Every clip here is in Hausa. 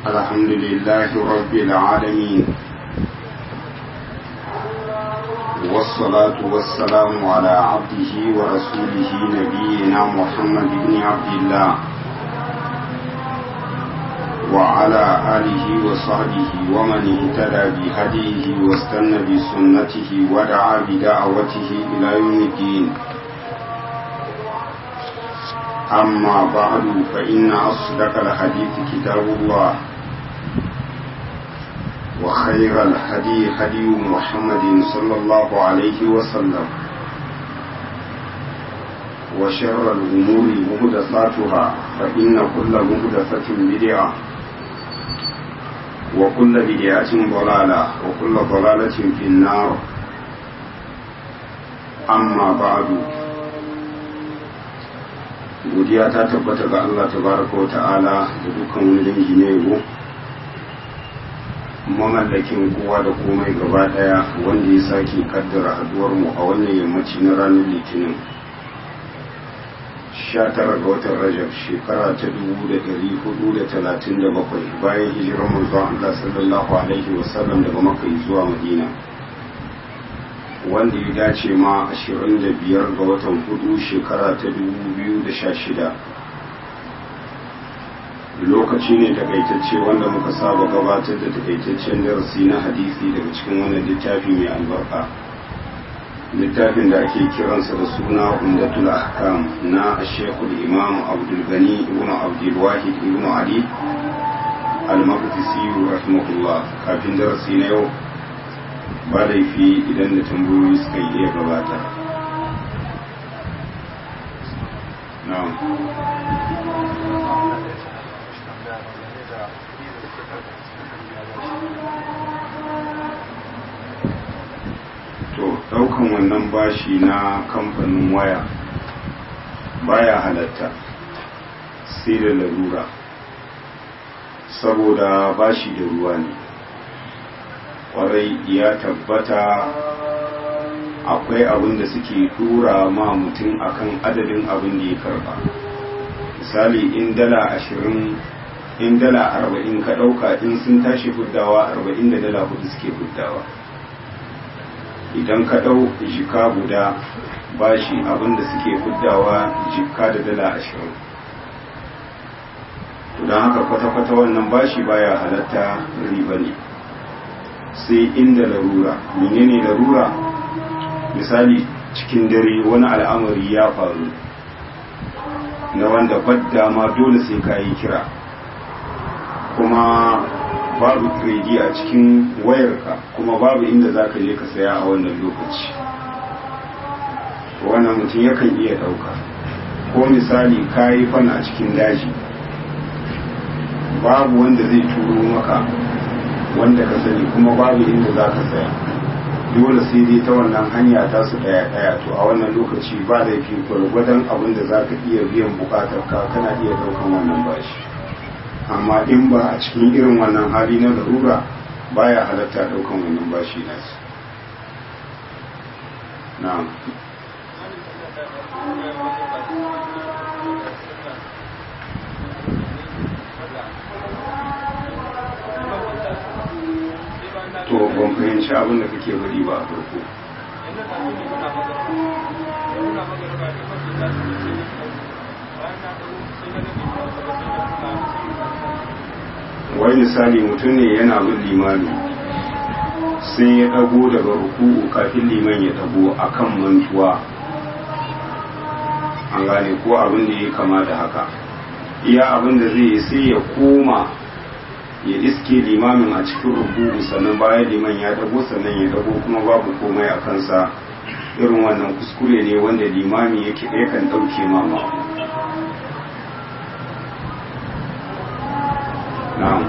الحمد لله رب العالمين والصلاة والسلام على عبده ورسوله نبينا محمد بن عبد الله وعلى آله وصحبه ومن اهتدى بهديه واستنى بسنته ودعا بدعوته إلى يوم الدين أما بعد فإن أصدق الحديث كتاب الله وخير الهدي هدي محمد صلى الله عليه وسلم وشر الأمور مهدساتها فإن كل مهدسة بدعة وكل بدعة ضلالة وكل ضلالة في النار أما بعد godiya ta tabbata ga Allah tabaraka wa ta'ala da dukkan wani dangi na yabo mamallakin kowa da komai gaba daya wanda ya sake kaddara haduwar mu a wannan yammaci na ranar litinin 19 ga watan rajab shekara ta 1437 bayan hijirar manzon Allah sallallahu alaihi wasallam daga makka zuwa madina wanda ya dace ma 25 ga watan hudu shekara ta 2016 lokaci ne takaitacce wanda muka saba gabatar da takaitaccen darasi na hadisi daga cikin wannan littafi mai albarka littafin da ake kiransa da suna umdatul ahkam na shekul imam abdul gani ibn abdul wahid ibn ali al-maqdisi rahimahullah kafin darasi na yau ba laifi idan da tambayoyi suka iya gabata to daukan wannan bashi na kamfanin waya baya halatta sai da larura saboda bashi da ruwa ne kwarai ya tabbata akwai abin da suke tura ma mutum akan adadin abin da ya karba misali in dala ashirin in dala arba'in ka ɗauka in sun tashi huddawa arba'in da dala hudu suke huddawa idan ka ɗau jika guda bashi abin da suke huddawa jika da dala ashirin don haka kwata-kwata wannan bashi baya halatta riba ne sai inda larura menene larura misali cikin dare wani al'amari ya faru na wanda badda ma dole sai ka yi kira kuma babu kredi a cikin wayarka kuma babu inda za ka je ka saya a wannan lokaci wannan mutum yakan iya ɗauka ko misali ka yi fana a cikin daji babu wanda zai turo maka wanda ka sani kuma babu inda za ka saya dole sai dai ta wannan hanya ta su daya daya to a wannan lokaci ba da fi gwargwadon abin da za ka iya biyan bukatar ka kana iya daukan wannan bashi amma in ba a cikin irin wannan hali na larura baya halatta daukan wannan bashi na su na'am to ban fahimci abin da kake bari ba a farko wai misali mutum ne yana bin limami sai ya dago daga ruku'u kafin liman ya dago akan mantuwa an gane ko abin da ya kama da haka iya abin da zai yi sai ya koma ya iske limamin a cikin rubutu sannan bayan liman ya dago sannan ya dago kuma babu komai a kansa irin wannan kuskure ne wanda limami yake yakan ɗauke mama na'am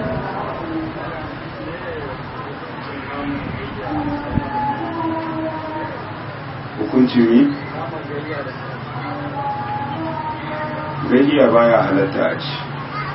hukuncin mi gajiya baya halatta a ci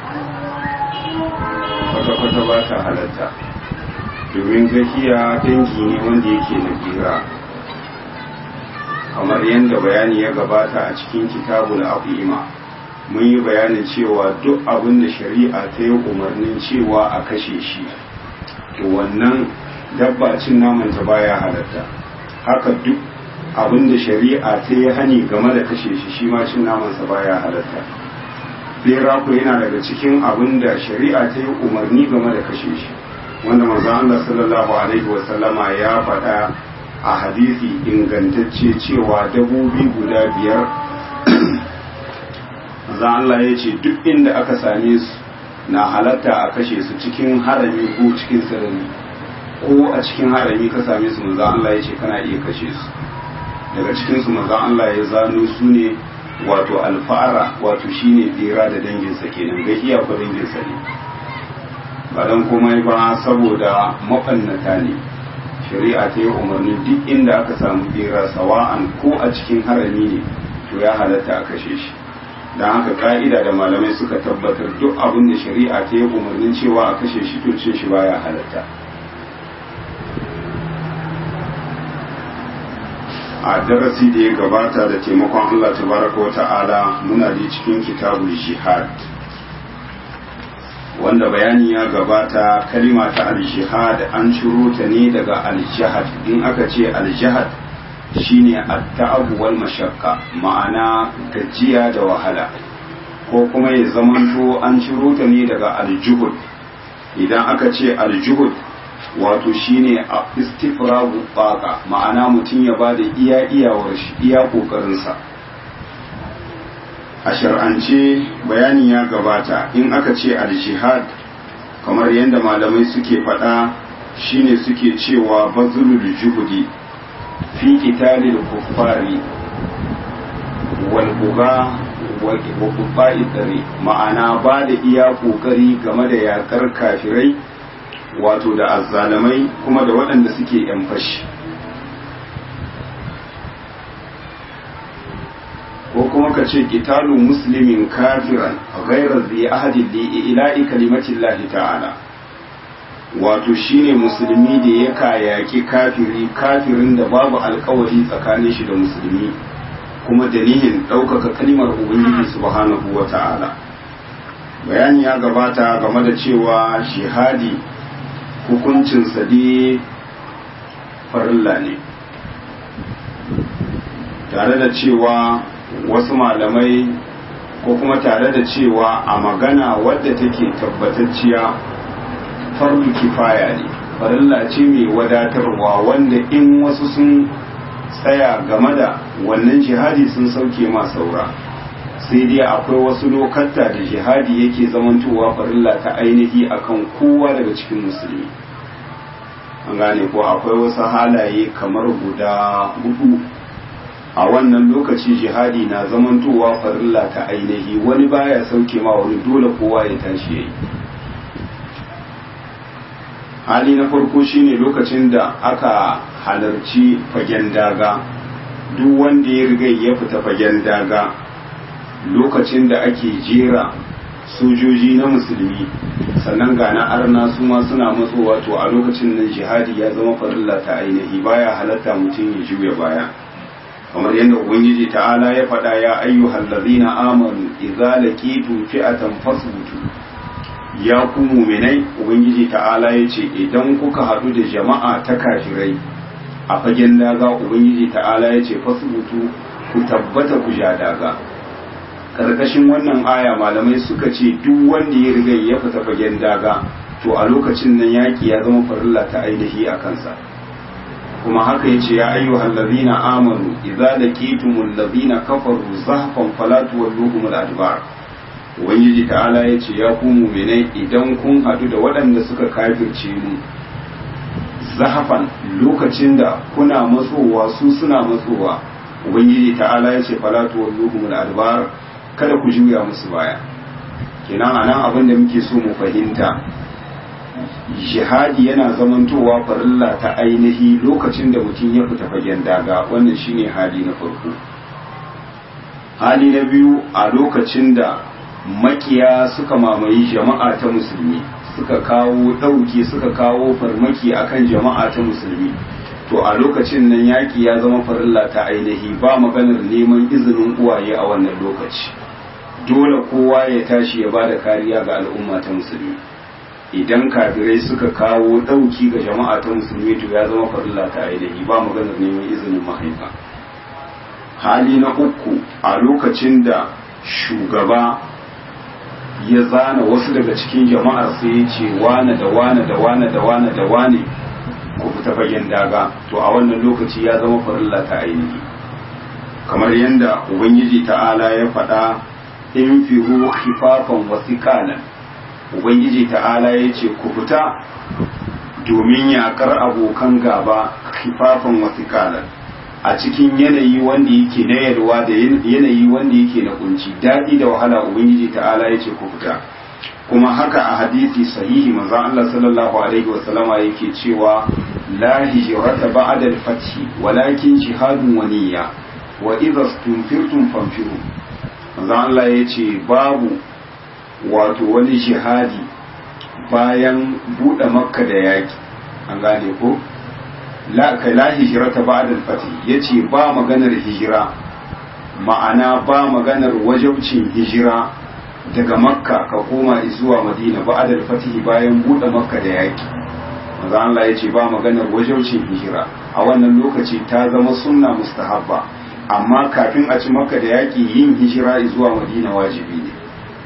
kwata-kwata ba ta halatta domin gahiya dangi ne wanda yake na gira kamar yadda bayani ya gabata a cikin kitabul afima mun yi bayanin cewa duk abin da shari'a ta yi umarnin cewa a kashe shi to wannan dabba cin naman ta baya halatta haka duk abin da shari'a ta yi hani game da kashe shi shi ma cin namansa baya halatta bera ku yana daga cikin abin da shari'a ta yi umarni game da kashe shi wanda manzo Allah sallallahu alaihi wa sallama ya faɗa a hadisi ingantacce cewa dabobi guda biyar manzo Allah ya ce duk inda aka same su na halatta a kashe su cikin harami ko cikin sirri ko a cikin harami ka same su manzo Allah ya ce kana iya kashe su daga cikin su manzo Allah ya zano su ne wato alfa'ara wato shine bera da danginsa kenan gahiya ko danginsa ne ba dan komai ba saboda mafannata ne shari'a ta yi umarni duk inda aka samu bera sawa'an ko a cikin harami ne to ya halatta a kashe shi don haka ka'ida da malamai suka tabbatar duk abin da shari'a ta yi umarnin cewa a kashe shi to cin shi baya halatta a darasi da ya gabata da taimakon Allah tabaraka wa ta'ala muna da cikin kitabul jihad wanda bayani ya gabata kalima ta al-jihad an ciro ta ne daga al-jihad in aka ce al-jihad shine at-ta'ab wal mashaqqa ma'ana gajiya da wahala ko kuma ya zamanto an ciro ta ne daga al-juhud idan aka ce al-juhud wato shine a istifragu baka ma'ana mutum ya bada iya iyawar shi iya kokarinsa a shar'ance bayani ya gabata in aka ce al-jihad kamar yadda malamai suke faɗa shine suke cewa bazulul juhudi fi qitalil kuffari wal buga wa qubba'i dare ma'ana ba da iya kokari game da yakar kafirai wato da azzalamai kuma da waɗanda suke yan fashi ko kuma ka ce qitalu muslimin kafiran ghayra zai ahadin li ila'i kalimatillahi ta'ala wato shine musulmi da ya kayaki kafiri kafirin da babu alkawari tsakanin shi da musulmi kuma da nihin ɗaukaka kalmar ubangiji subhanahu wa ta'ala bayani ya gabata game da cewa shihadi hukuncinsa dai farilla ne tare da cewa wasu malamai ko kuma tare da cewa a magana wadda take tabbatacciya fardu kifaya ne farilla ce mai wadatarwa wanda in wasu sun tsaya game da wannan jihadi sun sauke ma saura sai dai akwai wasu lokata da jihadi yake zamantowa farilla ta ainihi akan kowa daga cikin musulmi an gane ko akwai wasu halaye kamar guda hudu a wannan lokaci jihadi na zamantowa farilla ta ainihi wani baya sauke ma wani dole kowa ya tashi yayi hali na farko shine lokacin da aka halarci fagen daga duk wanda ya riga ya fita fagen daga lokacin da ake jera sojoji na musulmi sannan ga na arna su ma suna matsowa to a lokacin nan jihadi ya zama farilla ta ainihi baya halatta mutum ya juya baya kamar yadda ubangiji ta'ala ya faɗa ya ayyuhal ladzina amanu idza laqitum fi'atan fasbutu ya ku muminai ubangiji ta'ala ya ce idan kuka haɗu da jama'a ta kafirai a fagen daga ubangiji ta'ala ya ce fasbutu ku tabbata ku ja daga karkashin wannan aya malamai suka ce duk wanda ya riga ya fita fagen daga to a lokacin nan yaki ya zama farilla ta ainihi a kansa kuma haka yace ya ayyuhal ladina amanu idza laqitumul ladina kafaru zahfan fala tuwalluhum al-adbar ubangiji ta'ala yace ya ku mu'minai idan kun hadu da waɗanda suka kafirce mu zahafan lokacin da kuna matsowa su suna matsowa ubangiji ta'ala yace fala tuwalluhum al-adbar kada ku juya musu baya kenan anan abin da muke so mu fahimta jihadi yana zamantowa farilla ta ainihi lokacin da mutum ya fita fagen daga wannan shine hali na farko hali na biyu a lokacin da makiya suka mamaye jama'a ta musulmi suka kawo ɗauki suka kawo farmaki akan jama'a ta musulmi to a lokacin nan yaƙi ya zama farilla ta ainihi ba maganar neman izinin uwaye a wannan lokaci dole kowa ya tashi ya bada kariya ga al'umma ta musulmi idan kafirai suka kawo ɗauki ga jama'a ta musulmi to ya zama farilla ta ainihi ba maganar neman izinin mahaifa hali na uku a lokacin da shugaba ya zana wasu daga cikin jama'ar sai ya ce wane da wane da wane da wane da wane ku fita fagen daga to a wannan lokaci ya zama farilla ta ainihi kamar yadda ubangiji ta'ala ya faɗa in firu khifafan wasikalan ubangiji ta'ala ya ce ku fita domin yakar abokan gaba khifafan wasikalan a cikin yanayi wanda yake na yalwa da yanayi wanda yake na kunci daɗi da wahala ubangiji ta'ala ya ce ku fita kuma haka a hadisi sahihi manzon Allah sallallahu alaihi wa sallama yake cewa la hijrata ba'da al-fath walakin jihadun wa niyya wa idza stunfirtum fanfiru manzon Allah yace babu wato wani jihadi bayan bude makka da yaki an gane ko la ka la hijrata ba'da al-fath yace ba maganar hijira ma'ana ba maganar wajabcin hijira daga makka ka koma zuwa madina ba adal fatihi bayan buɗe makka da yaki manzo Allah ya ce ba maganar wajaucin hijira a wannan lokaci ta zama sunna mustahabba amma kafin a ci makka da yaki yin hijira zuwa madina wajibi ne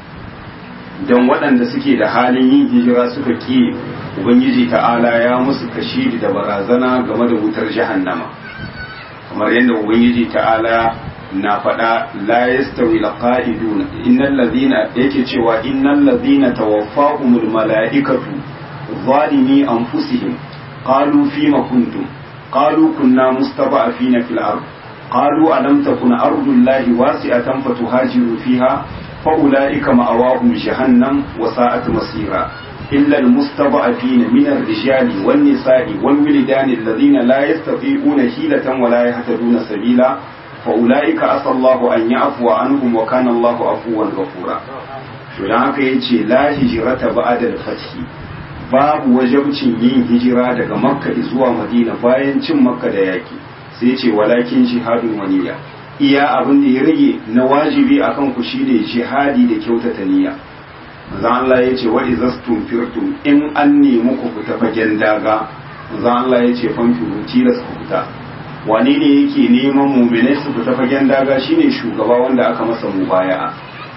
don waɗanda suke da halin yin hijira suka ki ubangiji ta'ala ya musu kashidi da barazana game da wutar jahannama kamar yadda ubangiji ta'ala na faɗa la yastawi laqa'idun innal ladhina yake cewa innal ladhina tawaffahumul mala'ikatu zalimi anfusihim qalu fima kuntum qalu kunna mustada'afina fil ard qalu alam takun ardullahi wasi'atan fatuhajiru fiha فأولئك مأواهم جهنم وساءت مصيرا إلا المستضعفين من الرجال والنساء والولدان الذين لا يستطيعون حيلة ولا يهتدون سبيلا فأولئك عسى الله أن يعفو عنهم وكان الله عفوا غفورا to dan haka yace la hijrata ba'da al-fath babu wajabcin yin hijira daga makka zuwa madina bayan cin makka da yaki sai yace walakin jihadun waniya iya abin da ya rage na wajibi akan ku shine jihadi da kyautata niyya manzo Allah yace wa izastum firtum in an nemi ku fita fagen daga manzo Allah yace fanfiru tilas ku fita wane ne yake neman muminai su fita fagen daga shine shugaba wanda aka masa mubaya'a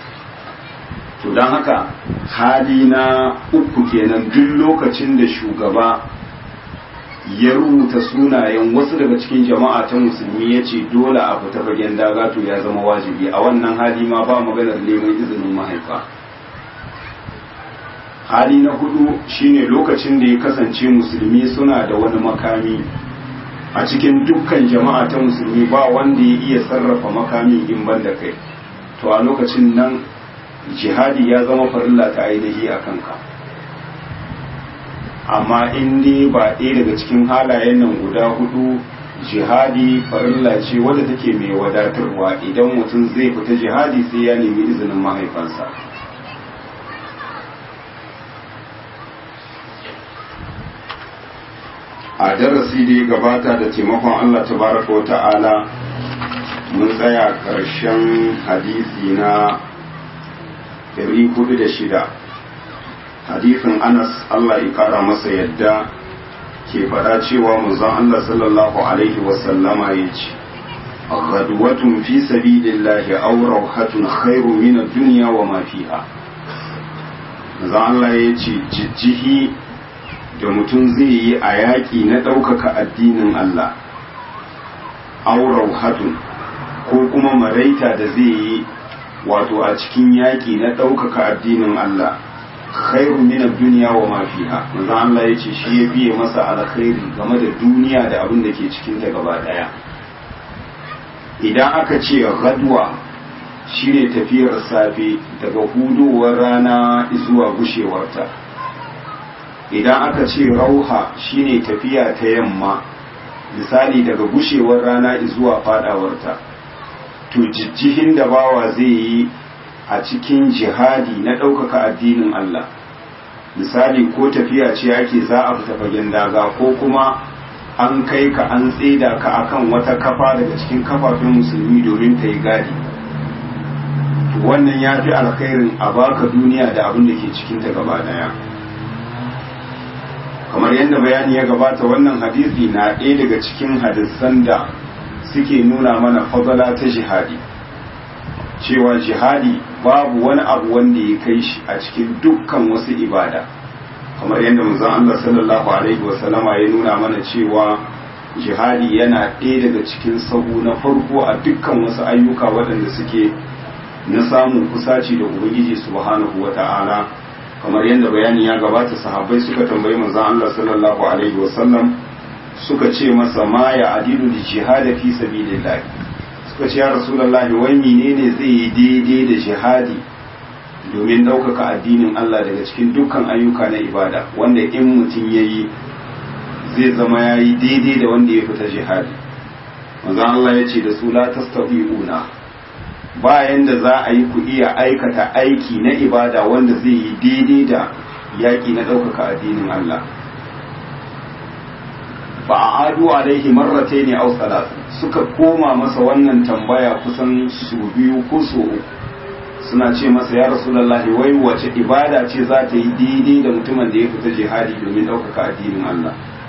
to don haka hali na uku kenan duk lokacin da shugaba ya rubuta sunayen wasu daga cikin jama'a ta musulmi ya ce dole a fita fagen daga to ya zama wajibi a wannan hali ma ba maganar neman izinin mahaifa hali na hudu shine lokacin da ya kasance musulmi suna da wani makami a cikin dukkan jama'a ta musulmi ba wanda ya iya sarrafa makamin in ban da kai to a lokacin nan jihadi ya zama farilla ta ainihi a kanka amma in dai ba ɗaya daga cikin halayen nan guda hudu jihadi farilla ce wadda take mai wadatarwa idan mutum zai fita jihadi sai ya nemi izinin mahaifansa a darasi da ya gabata da taimakon Allah tabaraka wa ta'ala mun tsaya ƙarshen hadisi na 406 hadisin Anas Allah ya kara masa yadda ke fada cewa manzon Allah sallallahu alaihi wasallama ya ce غدوة في سبيل الله أو روحة خير من الدنيا وما فيها manzon Allah ya ce jijjihi da mutum zai yi a yaƙi na ɗaukaka addinin Allah aurau hatun ko kuma maraita da zai yi wato a cikin yaƙi na ɗaukaka addinin Allah khairu min duniya wa ma fiha manzo Allah yace shi ya biye masa alkhairi game da duniya da abin da ke cikin ta gaba daya idan aka ce gadwa shine tafiyar safe daga hudowar rana zuwa gushewarta idan aka ce rauha shine tafiya ta yamma misali daga gushewar rana zuwa fadawarta to jijjihin da bawa zai yi a cikin jihadi na ɗaukaka addinin Allah misali ko tafiya ce ake za a fita fagen daga ko kuma an kai ka an tseda ka akan wata kafa daga cikin kafafen musulmi domin ta yi gadi to wannan ya fi alkhairin a baka duniya da abin da ke cikinta gaba daya kamar yadda bayani ya gabata wannan hadisi na ɗaya daga cikin hadisan da suke nuna mana fadala ta jihadi cewa jihadi babu wani abu wanda ya kai shi a cikin dukkan wasu ibada kamar yadda manzon Allah sallallahu alaihi wasallama ya nuna mana cewa jihadi yana ɗaya daga cikin sahu na farko a dukkan wasu ayyuka waɗanda suke na samun kusaci da ubangiji subhanahu wata'ala kamar yadda bayani ya gabata sahabbai suka tambayi manzon Allah sallallahu alaihi wasallam suka ce masa ma ya adilu da jihada fi sabilillah suka ce ya rasulullahi wai menene zai yi daidai da jihadi domin ɗaukaka addinin Allah daga cikin dukkan ayyuka na ibada wanda in mutum ya yi zai zama ya yi daidai da wanda ya fita jihadi manzon Allah ya ce da su la tastabi'una bayan da za a yi ku iya aikata aiki na ibada wanda zai yi daidai da yaƙi na ɗaukaka addinin Allah ba a adu alaihi marrate ne au salatu suka koma masa wannan tambaya kusan su biyu ko su uku suna ce masa ya rasulullahi wai wace ibada ce za ta yi daidai da mutumin da ya fita jihadi domin ɗaukaka addinin Allah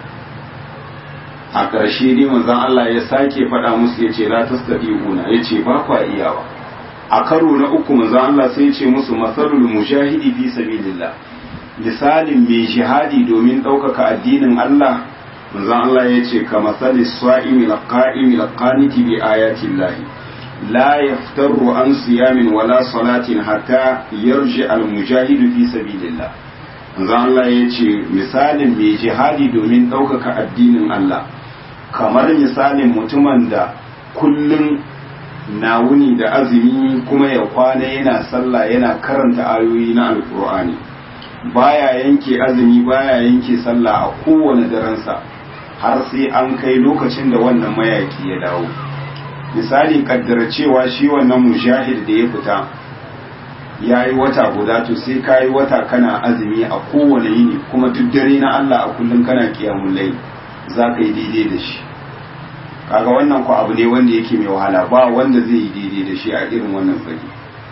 a ƙarshe dai manzon Allah ya sake faɗa musu ya ce la tastati'una ya ce ba kwa iyawa a karo na uku manzon Allah sai ya ce musu masalul mujahidi fi sabilillah misalin mai jihadi domin ɗaukaka addinin Allah manzon Allah ya ce ka masali sa'imi laqa'imi laqaniti bi ayati llahi la yaftaru an siyamin wala salatin hatta yarji al mujahidu fi sabilillah manzon Allah ya ce misalin mai jihadi domin ɗaukaka addinin Allah kamar misalin mutumin da kullum na wuni da azumi kuma ya kwana yana sallah yana karanta ayoyi na alkur'ani baya yanke azumi baya yanke sallah a kowane daransa har sai an kai lokacin da wannan mayaki ya dawo misali kaddara cewa shi wannan mujahid da ya fita ya yi wata guda to sai ka yi wata kana azumi a kowane yini kuma duk dare na Allah a kullum kana kiyamun lai za ka yi daidai da shi kaga wannan ku abu ne wanda yake mai wahala ba wanda zai yi daidai da shi a irin wannan fage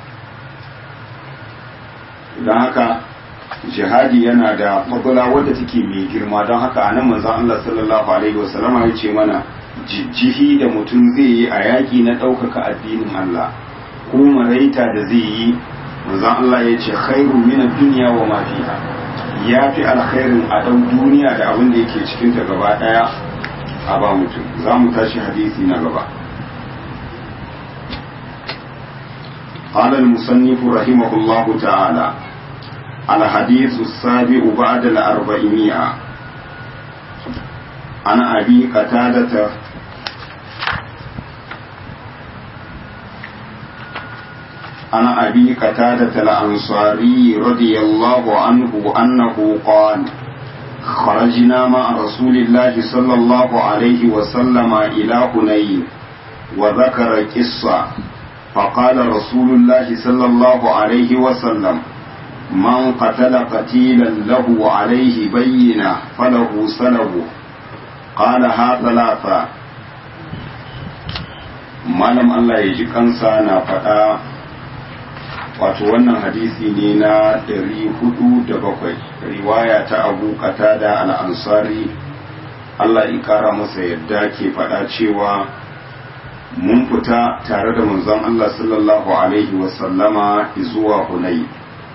don haka jihadi yana da fadula wadda take mai girma don haka a nan manzon Allah sallallahu alaihi wasallama ya ce mana jijjihi da mutum zai yi a yaƙi na ɗaukaka addinin Allah ko maraita da zai yi manzon Allah ya ce khairu min ad-dunya wa ma fiha ya fi alkhairin a ɗau duniya da abin da yake cikin ta gaba ɗaya a ba mutum za mu tashi hadisi na gaba قال المصنف رحمه الله تعالى الحديث السابع بعد الأربعمائة عن أبي قتادة عن أبي قتادة الأنصاري رضي الله عنه أنه قال خرجنا مع رسول الله صلى الله عليه وسلم إلى هنين وذكر قصة فقال رسول الله صلى الله عليه وسلم من قتل قتيلا له عليه بينة فله سلبه قالها ثلاثة malam Allah ya ji kansa na faɗa wato wannan hadisi ne na ɗari hudu da bakwai riwaya ta abu da al'ansari Allah ya ƙara masa yadda ke faɗa cewa mun fita tare da manzon Allah sallallahu alaihi wasallama zuwa Hunayi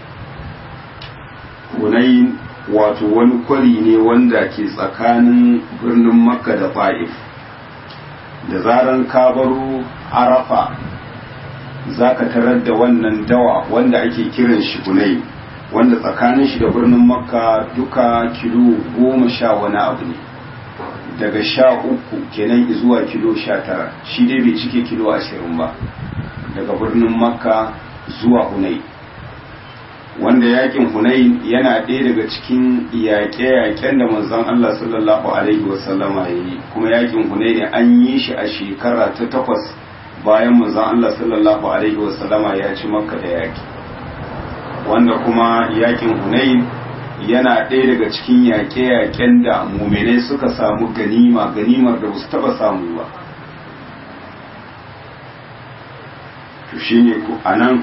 Hunayin wato wani kwari ne wanda ke tsakanin birnin Makka da Fa'if. Da zaran ka baro Arafa za ka tarar da wannan dawa wanda ake kiran shi Hunayi, wanda tsakanin shi da birnin Makka duka kilo goma sha wani abu ne. Daga sha uku kenan zuwa kilo sha tara, shi dai bai cike kilo ashirin ba. Daga birnin Makka zuwa Hunayi. wanda yakin hunain yana ɗaya daga cikin yaƙe-yaƙen da manzon Allah sallallahu alaihi wasallama ya yi kuma yakin hunain an yi shi a shekara ta takwas bayan manzon Allah sallallahu alaihi wasallama ya ci makka da yaƙi wanda kuma yakin hunain yana ɗaya daga cikin yaƙe-yaƙen da muminai suka samu ganima ganimar da ba su taɓa samu ba to shine a nan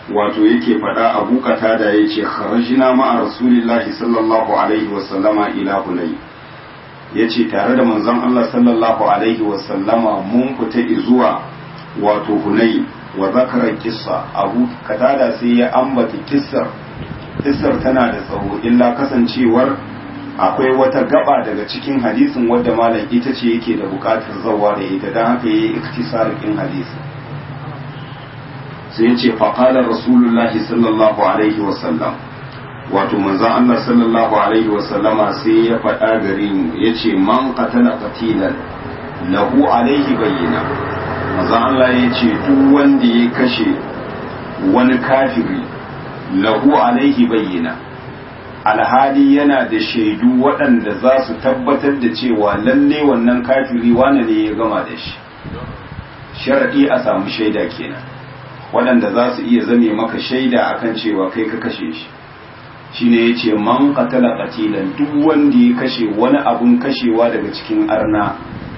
wato yake faɗa abu da ya ce kharajina ma'a rasulillahi sallallahu alaihi wasallama ila hunay ya ce tare da manzon Allah sallallahu alaihi wasallama mun fita zuwa wato hunay wa zakara kissa abu katada sai ya ambata kissar kissar tana da tsawo illa kasancewar akwai wata gaba daga cikin hadisin wadda malam ita ce yake da bukatar zawa da ita don haka yayi iktisarikin hadisi sai ya ce faƙalar rasulullahi sallallahu alaihi wasallam wato manzon Allah sallallahu alaihi wasallama sai ya faɗa gare mu ya ce man qatala qatilan lahu alaihi bayyana manzon Allah ya ce duk wanda ya kashe wani kafiri lahu alaihi bayyana alhali yana da shaidu waɗanda za su tabbatar da cewa lalle wannan kafiri wane ne ya gama da shi sharaɗi a samu shaida kenan waɗanda za su iya zame maka shaida akan cewa kai ka kashe shi shine ya ce man qatala qatilan duk wanda ya kashe wani abun kashewa daga cikin arna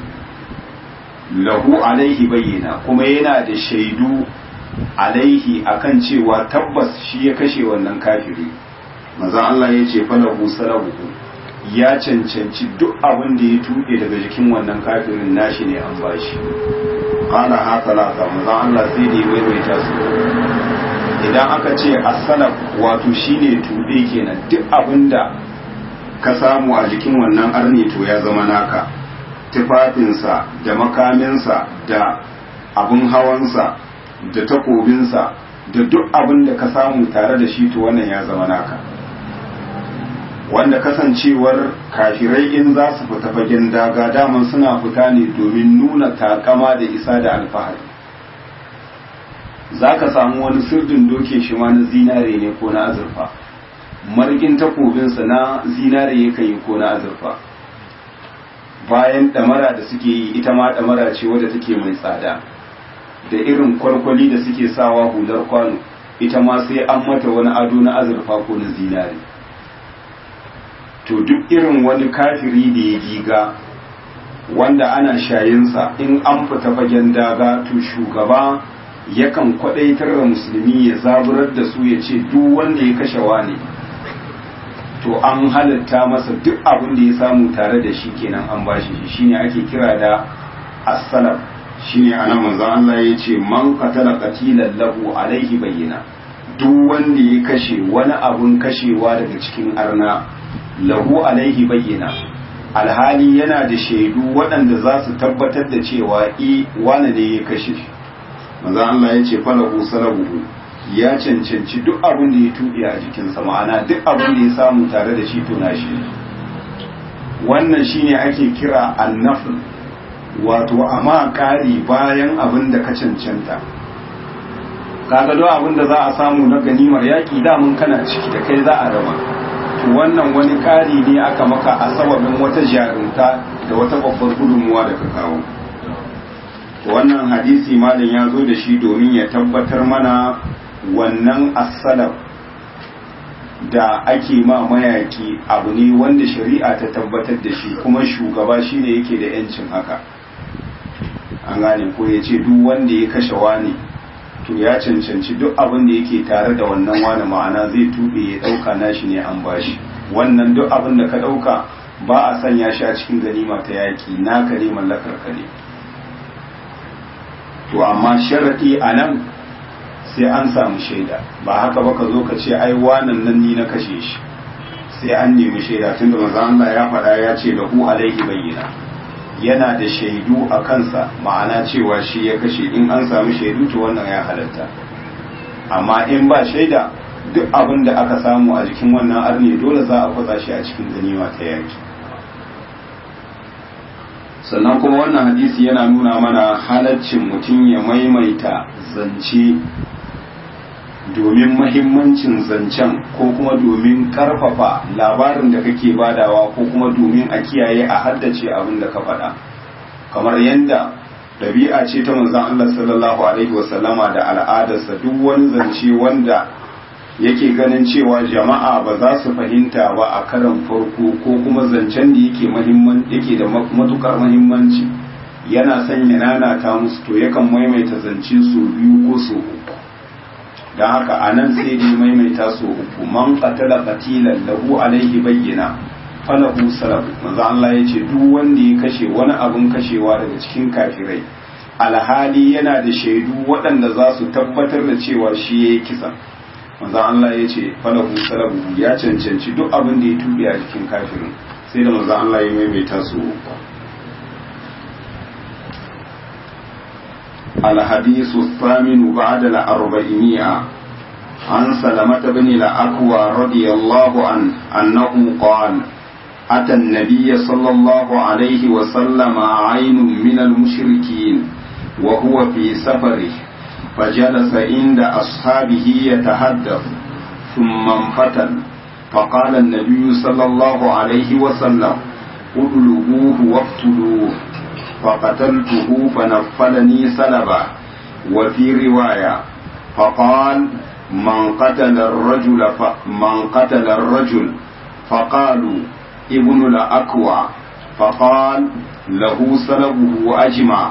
lahu alaihi bayyana kuma yana da shaidu alaihi akan cewa tabbas shi ya kashe wannan kafiri maza Allah ya ce falahu salabuhu ya cancanci duk abin da ya tuɗe daga jikin wannan kafirin nashi ne an bashi qala ha talata maza Allah sai da ya maimaita su idan aka ce as-salaf wato shine tuɗe kenan duk abin da ka samu a jikin wannan arni to ya zama naka tufafinsa da makaminsa da abin hawansa da takobinsa da duk abin da ka samu tare da shi to wannan ya zama naka wanda kasancewar kafirai in za su fita fagen daga daman suna fita ne domin nuna takama da isa da alfahari za ka samu wani sirdin doke shi ma na zinare ne ko na azurfa margin takobinsa na zinare ya yi ko na azurfa bayan ɗamara da suke yi ita ma ɗamara ce wadda take mai tsada da irin kwalkwali da suke sawa hular kwano ita ma sai an mata wani ado na azurfa ko na zinare to duk irin wani kafiri da ya giga wanda ana shayinsa in an fita fagen daga to shugaba yakan kwadaitar da musulmi ya zaburar da su ya ce duk wanda ya kashe wani to an halatta masa duk abin da ya samu tare da shi kenan an bashi shi shine ake kira da as-salaf shine anan manzon Allah ya ce man qatala qatilan lahu alaihi bayyana duk wanda ya kashe wani abun kashewa daga cikin arna lahu alaihi bayyana alhali yana da shaidu waɗanda za su tabbatar da cewa i wane ne ya kashe shi manzo Allah ya ce falahu salabuhu ya cancanci duk abin da ya tuɗe a jikinsa ma'ana duk abin da ya samu tare da shi tuna shi wannan shine ake kira annafl wato amma ƙari bayan abin da ka cancanta kaga duk abin da za a samu na ganimar yaƙi damun kana ciki da kai za a raba wannan wani ƙari ne aka maka a sababin wata jarumta da wata babbar gudunmuwa da ka kawo wannan hadisi malam ya zo da shi domin ya tabbatar mana wannan asalaf da ake ma mayaki abu ne wanda shari'a ta tabbatar da shi kuma shugaba shine yake da yancin haka an gane ko ya ce duk wanda ya kashe wani to ya cancanci duk abin da yake tare da wannan wani ma'ana zai tube ya dauka nashi ne an bashi wannan duk abin da ka dauka ba a sanya shi a cikin ganima ta yaki naka ne mallakar ka ne to amma sharadi a nan sai an samu shaida ba haka ba ka zo ka ce ai wanan nan ni na kashe shi sai an nemi shaida tunda manzo Allah ya faɗa ya ce lahu alaihi bayyana yana da shaidu a kansa ma'ana cewa shi ya kashe in an samu shaidu to wannan ya halatta amma in ba shaida duk abin da aka samu a jikin wannan arne dole za a kwatsa shi a cikin ganima ta yaki sannan kuma wannan hadisi yana nuna mana halaccin mutum ya maimaita zance domin mahimmancin zancen ko kuma domin karfafa labarin da kake badawa ko kuma domin a kiyaye a haddace abin da ka faɗa kamar yadda ɗabi'a ce ta manzon Allah sallallahu alaihi wasallama da al'adarsa duk wani zance wanda yake ganin cewa jama'a ba za su fahimta ba a karan farko ko kuma zancen da yake yake da matukar mahimmanci yana sanya nana ta musu to yakan maimaita zance su biyu ko su uku don haka a nan sai dai maimaita su uku man qatala qatilan lahu alaihi bayyana falahu salabu manzo Allah ya ce duk wanda ya kashe wani abun kashewa daga cikin kafirai alhali yana da shaidu waɗanda za su tabbatar da cewa shi ya yi kisa manzo Allah ya ce falahu salabu ya cancanci duk abin da ya tubi a jikin kafirin sai da manzo Allah ya maimaita su الحديث الثامن بعد الأربعمائة عن سلمة بن الأكوى رضي الله عنه أنه قال أتى النبي صلى الله عليه وسلم عين من المشركين وهو في سفره فجلس عند أصحابه يتحدث ثم انفتن فقال النبي صلى الله عليه وسلم اطلبوه واقتلوه فقتلته فنفلني سلبا وفي رواية فقال من قتل الرجل ف... من قتل الرجل فقالوا ابن الأكوع فقال له سلبه أجمع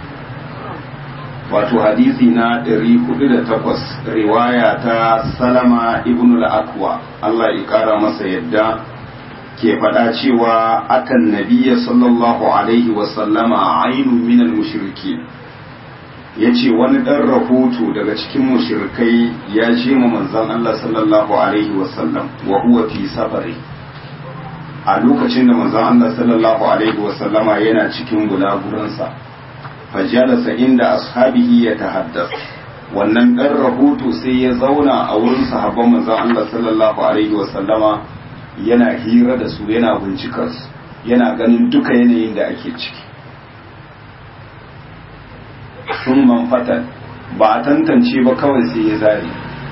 wato hadisi na 408 riwaya ta salama ibn al-akwa Allah ya kara masa yadda ke faɗa cewa akan nabiya sallallahu alaihi wasallama ainu minal mushriki ya ce wani ɗan rahoto daga cikin mushrikai ya ce ma manzan Allah sallallahu alaihi wasallam wa huwa fi safari a lokacin da manzan Allah sallallahu alaihi wasallama yana cikin gulaguransa fajalasa inda ashabihi ya tahaddas wannan ɗan rahoto sai ya zauna a wurin sahabban manzan Allah sallallahu alaihi wasallama yana hira da su yana bincikar su yana ganin duka yanayin da ake ciki sun manfatan ba a tantance ba kawai sai ya zari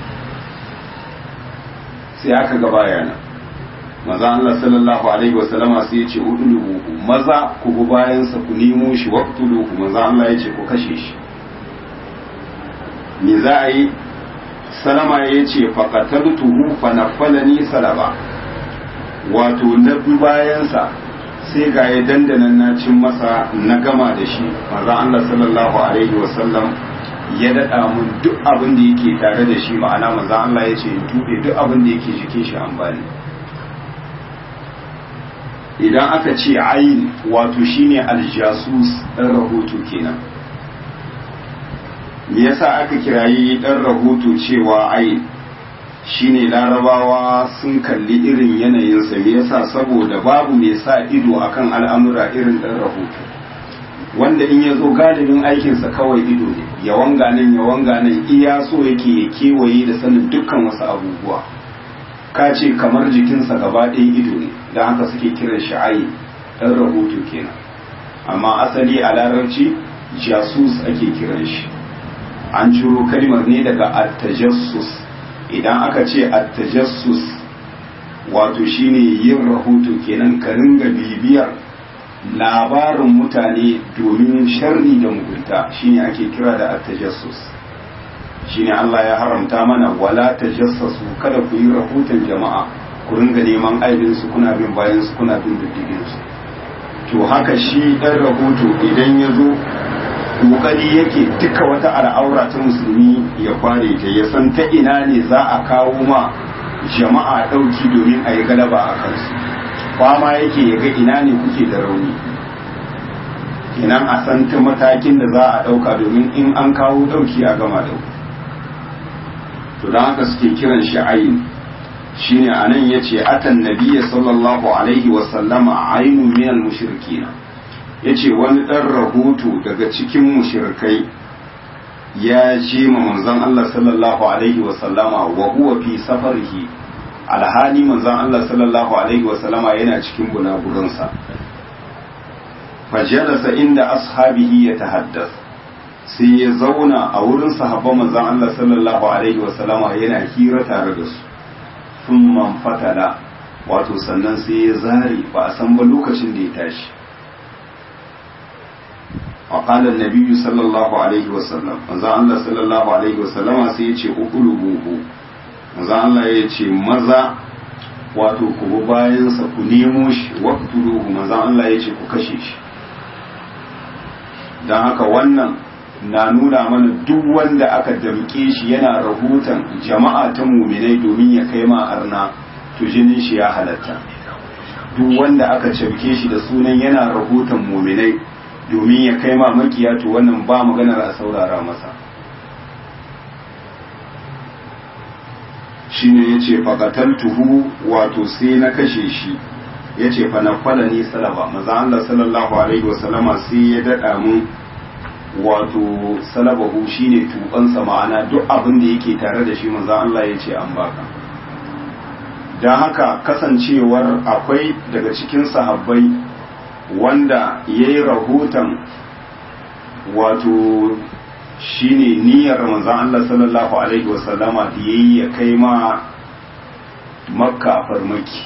sai aka ga bayana maza Allah sallallahu alaihi wasallama sai ya ce uduluhu maza ku bi bayansa ku nemo shi waqtuluhu maza Allah ya ce ku kashe shi me za a yi salama ya ce faqataltuhu fa nafalani salaba wato na bi bayansa sai ga ya dandanan na cin masa na gama da shi maza Allah sallallahu alaihi wasallam ya daɗa mun duk abin da yake tare da shi ma'ana maza Allah ya ce in tuɓe duk abin da yake jikin shi an bani idan aka ce ayin wato shine aljasus ɗan rahoto kenan me yasa aka kirayi ɗan rahoto cewa ayin shine larabawa sun kalli irin yanayinsa me yasa saboda babu mai sa ido akan al'amura irin ɗan rahoto wanda in ya zo galibin aikinsa kawai ido ne ya wanga nan ya wanga nan iya so yake ya kewaye da sanin dukkan wasu abubuwa ka ce kamar jikinsa gaba ɗaya ido ne don haka suke kiran shi ayi ɗan rahoto kenan amma asali a larabci jasus ake kiran shi an ciro kalmar ne daga attajassus idan aka ce attajassus wato shine yin rahoto kenan ka ringa bibiyar labarin mutane domin sharri da mugunta shine ake kira da attajassus shine Allah ya haramta mana wala tajassasu kada ku yi rahoton jama'a ku ringa neman aibin su kuna bin bayan su kuna bin diddigin su to haka shi dan rahoto idan ya zo kokari yake duka wata al'aura ta musulmi ya kware ta ya san ta ina ne za a kawo ma jama'a ɗauki domin a yi galaba a kansu kwama yake ya ga ina ne kuke da rauni kenan a san ta matakin da za a ɗauka domin in an kawo ɗauki a gama da to don haka suke kiran shi ayin shine anan yace atan nabiyya sallallahu alaihi wasallama ainun minal mushrikina ya ce wani ɗan rahoto daga cikin mushirkai ya ce ma manzon Allah sallallahu alaihi wasallama wa huwa fi safarihi alhali manzon Allah sallallahu alaihi wasallama yana cikin bunagurinsa fajalasa inda ashabihi ya tahaddas sai ya zauna a wurin sahabban manzon Allah sallallahu alaihi wasallama yana hira tare da su sun man fatala wato sannan sai ya zare ba a san ba lokacin da ya tashi وقال النبي صلى الله عليه وسلم manzo Allah sallallahu alaihi wasallam sai ya ce ukulubuhu manzo Allah ya ce maza wato ku bi bayan sa ku nemo shi waqtuluhu manzo Allah ya ce ku kashe shi dan haka wannan na nuna mana duk wanda aka damke shi yana rahoton jama'a ta muminai domin ya kai ma arna to jinin shi ya halatta duk wanda aka cafke shi da sunan yana rahoton muminai domin ya kai ma makiya to wannan ba maganar a saurara masa shine yace faqataltuhu wato sai na kashe shi yace fa na fala ni salaba maza Allah sallallahu alaihi wasallama sai ya dada mun wato salabahu shine tubansa ma'ana duk abin da yake tare da shi maza Allah yace an baka dan haka kasancewar akwai daga cikin sahabbai wanda yayi rahoton wato shine niyyar manzon Allah sallallahu alaihi wasallama da yayi ya kai ma makka farmaki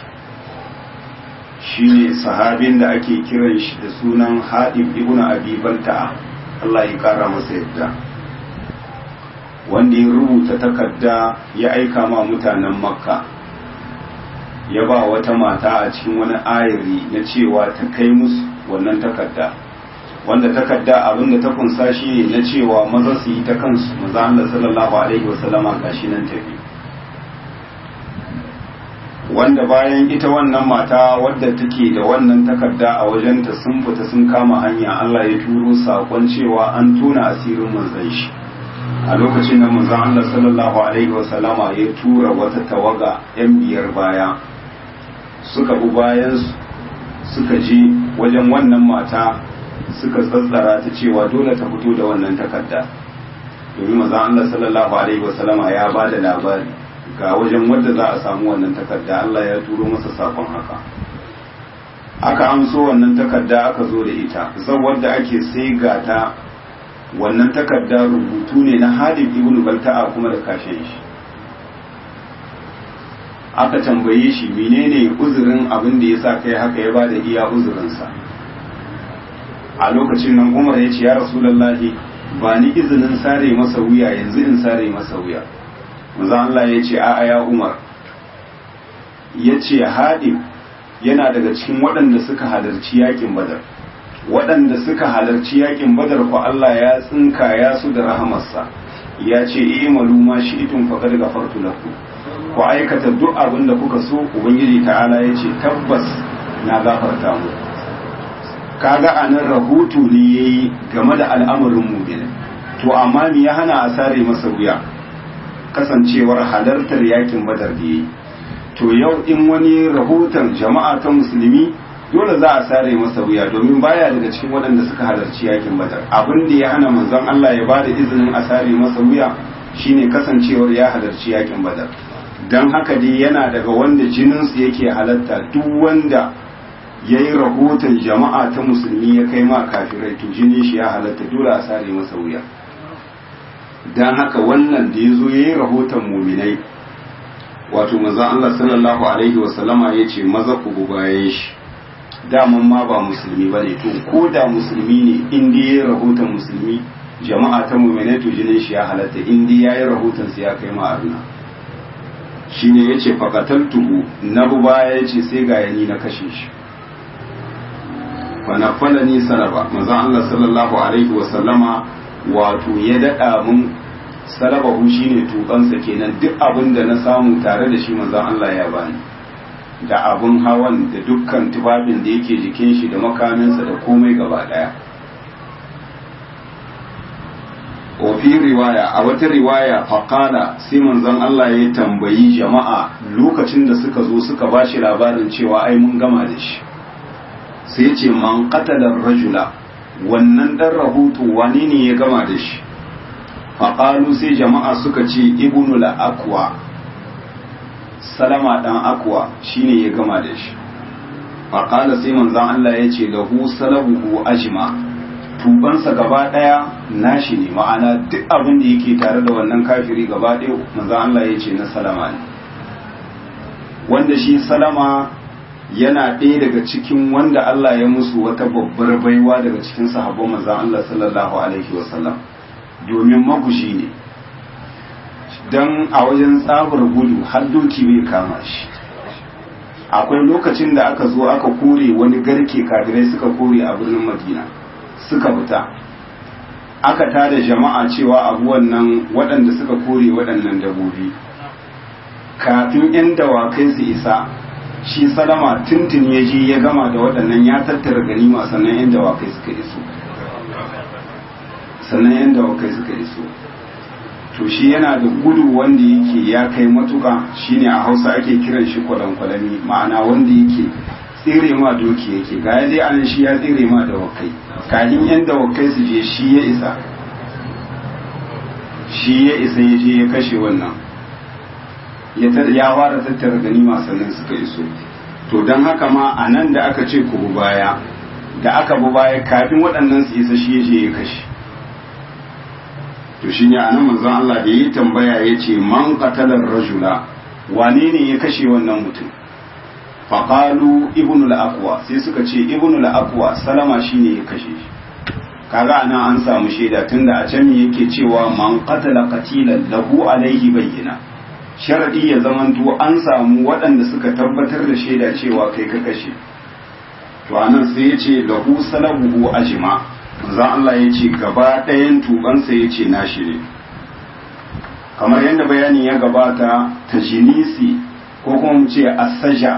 shine sahabin da ake kiran shi da sunan Hadib ibn Abi Balta'a Allah ya kara masa yadda wanda ya rubuta takarda ya aika ma mutanen makka ya ba wata mata a cikin wani ayari na cewa ta kai musu wannan takarda wanda takarda abin da ta kunsa shi ne na cewa maza su yi ta kansu maza Allah sallallahu alaihi wasallama gashi nan tafi wanda bayan ita wannan mata wadda take da wannan takarda a wajenta sun fita sun kama hanya Allah ya turo sakon cewa an tona asirin manzon shi a lokacin da manzon Allah sallallahu alaihi wasallama ya tura wata tawaga yan biyar baya suka bi bayan suka je wajen wannan mata suka tsatsara ta cewa dole ta fito da wannan takarda domin manzon Allah sallallahu alaihi wasallama ya ba da labari ga wajen wadda za a samu wannan takarda Allah ya turo masa sakon haka aka amso wannan takarda aka zo da ita zan wadda ake sai ga ta wannan takarda rubutu ne na Halid ibn Balta'a kuma da kashin shi aka tambaye shi menene uzurin abin da yasa kai haka ya bada iya uzurinsa a lokacin nan Umar ya ce ya Rasulullahi ba ni izinin sare masa wuya yanzu in sare masa wuya manzo Allah ya ce a'a ya Umar ya ce haɗin yana daga cikin waɗanda suka halarci yakin badar waɗanda suka halarci yakin badar ko Allah ya tsinka ya su da rahamarsa ya ce i'malu ma shi'tum faqad ghafartu lakum ku aikata duk abin da kuka so ubangiji ta'ala ya ce tabbas na gafarta mu kaga anan rahoto ne yayi game da al'amarin mu'minin to amma me ya hana a sare masa wuya kasancewar halartar yakin badar da yi to yau in wani rahoton jama'a ta musulmi dole za a sare masa wuya domin baya daga cikin waɗanda suka halarci yakin badar abin da ya hana manzon Allah ya bada izinin a sare masa wuya shine kasancewar ya halarci yakin badar dan haka dai yana daga wanda jininsu yake halatta duk wanda ya yi rahoton jama'a ta musulmi ya kai ma kafirai to jinin shi ya halatta dole a sare masa wuya don haka wannan da ya zo ya yi rahoton muminai wato maza Allah sallallahu Alaihi wasallama ya ce maza ku bayan shi daman ma ba musulmi ba ne to ko da musulmi ne inda ya yi rahoton musulmi jama'a ta muminai to jinin shi ya halatta inda ya yi rahoton su ya kai ma'arna shi ne ya ce fakataltuhu na bu baya ya ce sai ga yani na kashe shi fanafala ni saraba maza Allah sallallahu Alaihi wasallama wato ya daɗa mun salabahu shine tukansa kenan duk abin da na samu tare da shi manzon Allah ya bani da abin hawan da dukkan tufafin da yake jikin shi da makaminsa da komai gaba daya fi riwaya a wata riwaya faƙala sai manzon Allah ya tambayi jama'a lokacin da suka zo suka ba shi labarin cewa ai mun gama da shi sai ce man qatala rajula wannan dan rahoto wane ne ya gama da shi faƙalu sai jama'a suka ce ibnu la'akwa salama dan akwa shine ya gama da shi faƙala sai manzan Allah ya ce lahu salabuhu ajma tubansa gaba ɗaya nashi ne ma'ana duk abin da yake tare da wannan kafiri gaba ɗaya manzan Allah ya ce na salama ne wanda shi salama yana ɗaya daga cikin wanda Allah ya musu wata babbar baiwa daga cikin sahabban manzan Allah sallallahu alaihi wasallam domin magushi ne don a wajen tsabar gudu har doki bai kama shi akwai lokacin da aka zo aka kore wani garke kafirai suka kore a birnin madina suka fita aka tada jama'a cewa abu wannan waɗanda suka kore waɗannan dabobi kafin 'yan dawakai su isa shi salama tuntun ya je ya gama da waɗannan ya tattara ganima sannan 'yan dawakai suka iso sannan 'yan dawakai suka iso to shi yana da gudu wanda yake ya kai matuka shine a hausa ake kiran shi kwalankwalami ma'ana wanda yake tsere ma doki yake ga ya dai anan shi ya tsere ma dawakai kafin 'yan dawakai su je shi ya isa shi ya isa ya je ya kashe wannan ya fara tattara ganima sannan suka iso to don haka ma a nan da aka ce ku baya da aka bu baya kafin waɗannan su isa shi je ya kashe to shi ne a nan manzon Allah da yi tambaya ya ce man qatalar rajula wane ne ya kashe wannan mutum faƙalu ibnul aqwa sai suka ce ibnul aqwa salama shine ya kashe shi kaga anan an samu shaida tunda a can yake cewa man qatala qatilan lahu alaihi bayyina sharadi ya zamanto an samu waɗanda suka tabbatar da shaida cewa kai ka kashe to anan sai ya ce lahu salabuhu ajma manzon Allah ya ce gaba ɗayan tubansa ya ce nashi ne kamar yadda bayani ya gabata ta jinisi ko kuma mu ce asaja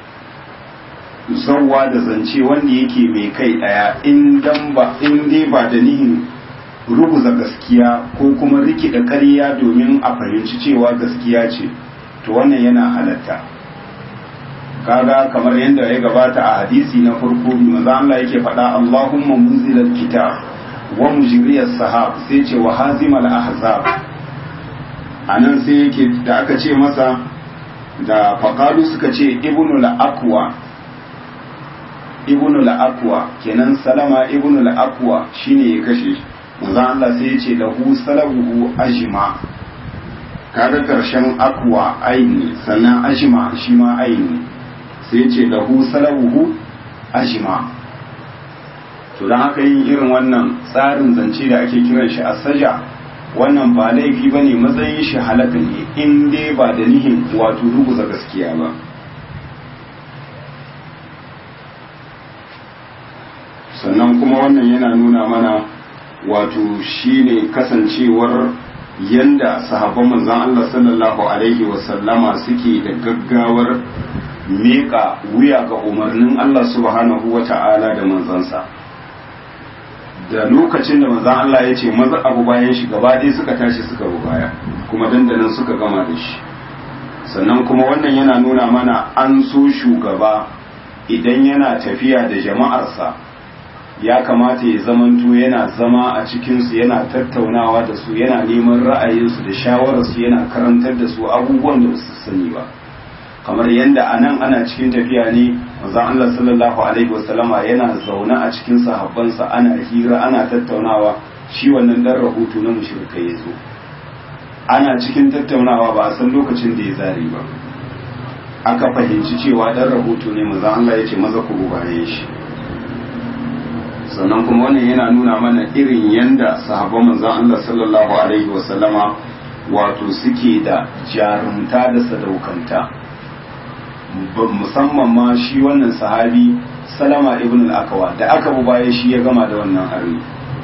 zawwa da zance wanda yake mai kai ɗaya in dan ba in dai ba da nihin ruguza gaskiya ko kuma rikida ƙarya domin a fahimci cewa gaskiya ce to wannan yana halatta kaga kamar yadda ya gabata a hadisi na farko maza Allah yake faɗa Allahumma munzilal kitab wa mujriyas sahab sai ce wa hazimal ahzab anan sai yake da aka ce masa da faqalu suka ce ibnu al-aqwa ibnu al-aqwa kenan salama ibnu al-aqwa shine ya kashe shi manzon Allah sai ya ce lahu salabuhu ajma kaga karshen akwa aini sannan ajma shi ma aini sai ya ce lahu salabuhu ajma to dan haka yin irin wannan tsarin zance da ake kiran shi asaja wannan ba laifi bane matsayin shi halaka ne in dai ba da nihin wato ruguza gaskiya ba sannan kuma wannan yana nuna mana wato shine kasancewar yanda sahabban manzon Allah sallallahu alaihi wasallama suke da gaggawar miƙa wuya ga umarnin Allah subhanahu wa ta'ala da manzansa da lokacin da manzon Allah ya ce maza abu bayan shi gaba ɗaya suka tashi suka bu baya kuma dandanan suka gama da shi sannan kuma wannan yana nuna mana an so shugaba idan yana tafiya da jama'arsa ya kamata ya zamanto yana zama a cikinsu yana tattaunawa da su yana neman ra'ayinsu da shawararsu yana karantar da su abubuwan da su sani ba kamar yadda a nan ana cikin tafiya ne manzon Allah sallallahu alaihi wasallama yana zaune a cikin sahabbansa ana hira ana tattaunawa shi wannan dan rahoto na mushrikai ya zo ana cikin tattaunawa ba a san lokacin da ya zari ba aka fahimci cewa dan rahoto ne manzon Allah ya ce maza ku bayan shi sannan kuma wannan yana nuna mana irin yanda sahabban manzon Allah sallallahu alaihi wasallama wato suke da jarumta da sadaukanta musamman ma shi wannan sahabi salama ibn al-akawa da aka bu baya shi ya gama da wannan hari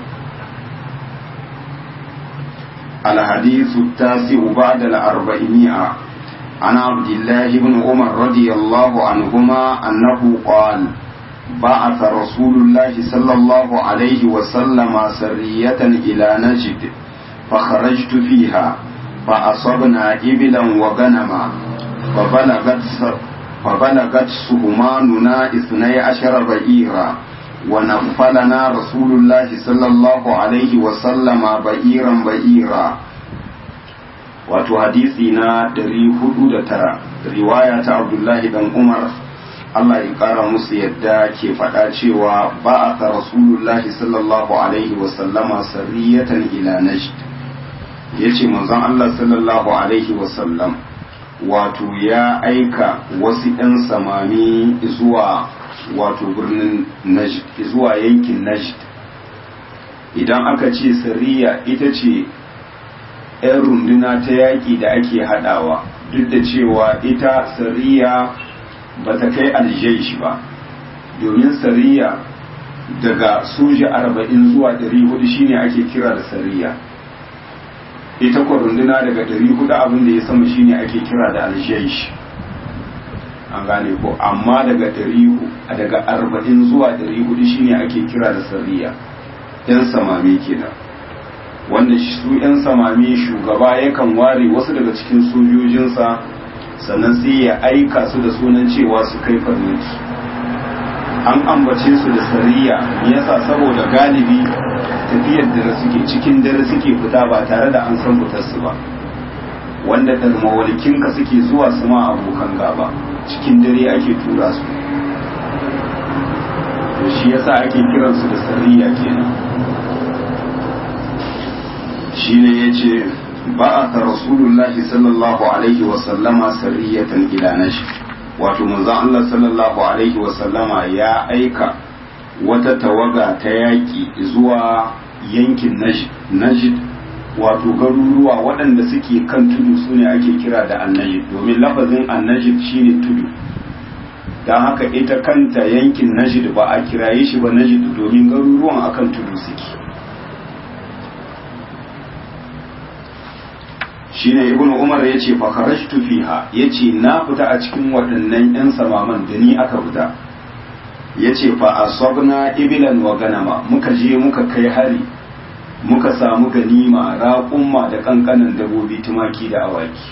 الحديث التاسع بعد الأربعمائة عن عبد الله بن عمر رضي الله عنهما أنه قال بعث رسول الله صلى الله عليه وسلم سرية إلى نجد فخرجت فيها فأصبنا إبلا وغنما فبلغت فبلغت سهماننا اثني عشر بئيرا ونفلنا رسول الله صلى الله عليه وسلم بئيرا بئيرا wato hadisi na 409 riwaya ta abdullahi dan umar Allah ya ƙara musu yadda ke faɗa cewa ba a ka rasulullahi sallallahu alaihi wasallama sarriyatan ila najd ya ce manzon Allah sallallahu alaihi wasallam wato ya aika wasu ‘yan samami zuwa wato birnin najd zuwa yankin najd idan aka ce sarriya ita ce ‘yan runduna ta yaƙi da ake haɗawa duk da cewa ita sarriya ba ta kai aljaish ba domin sariya daga soja arba'in zuwa ɗari hudu shine ake kira da sariya ita kwa runduna daga ɗari hudu abin da ya sama shine ake kira da aljaish an gane ko amma daga ɗari daga arba'in zuwa ɗari hudu shine ake kira da sariya yan samami kenan wanda su yan samami shugaba yakan ware wasu daga cikin sojojinsa sannan sai ya aika su da sunan cewa su kai farmaki an ambace su da sariya yasa saboda galibi tafiyar dare suke cikin dare suke fita ba tare da an san fitar su ba wanda ka suke zuwa su ma abokan gaba cikin dare ake tura su to shi yasa ake kiransu da sariya kenan shine yace ba'atha rasulullahi sallallahu alaihi wa sallama sariyatan ila nashi wato manzon Allah sallallahu alaihi wa sallama ya aika wata tawaga ta yaki zuwa yankin Najd wato garuruwa waɗanda suke kan tudu sune ake kira da annajid domin lafazin annajid shine tudu don haka ita kanta yankin Najd ba a kiraye shi ba Najd domin garuruwan akan tudu suke shine ibnu umar ya ce fakarashtu fiha ya ce na fita a cikin waɗannan 'yan samaman da ni aka fita ya ce fa asabna ibilan wa ganama muka je muka kai hari muka samu ganima raƙumma da ƙanƙanan dabobi tumaki da awaki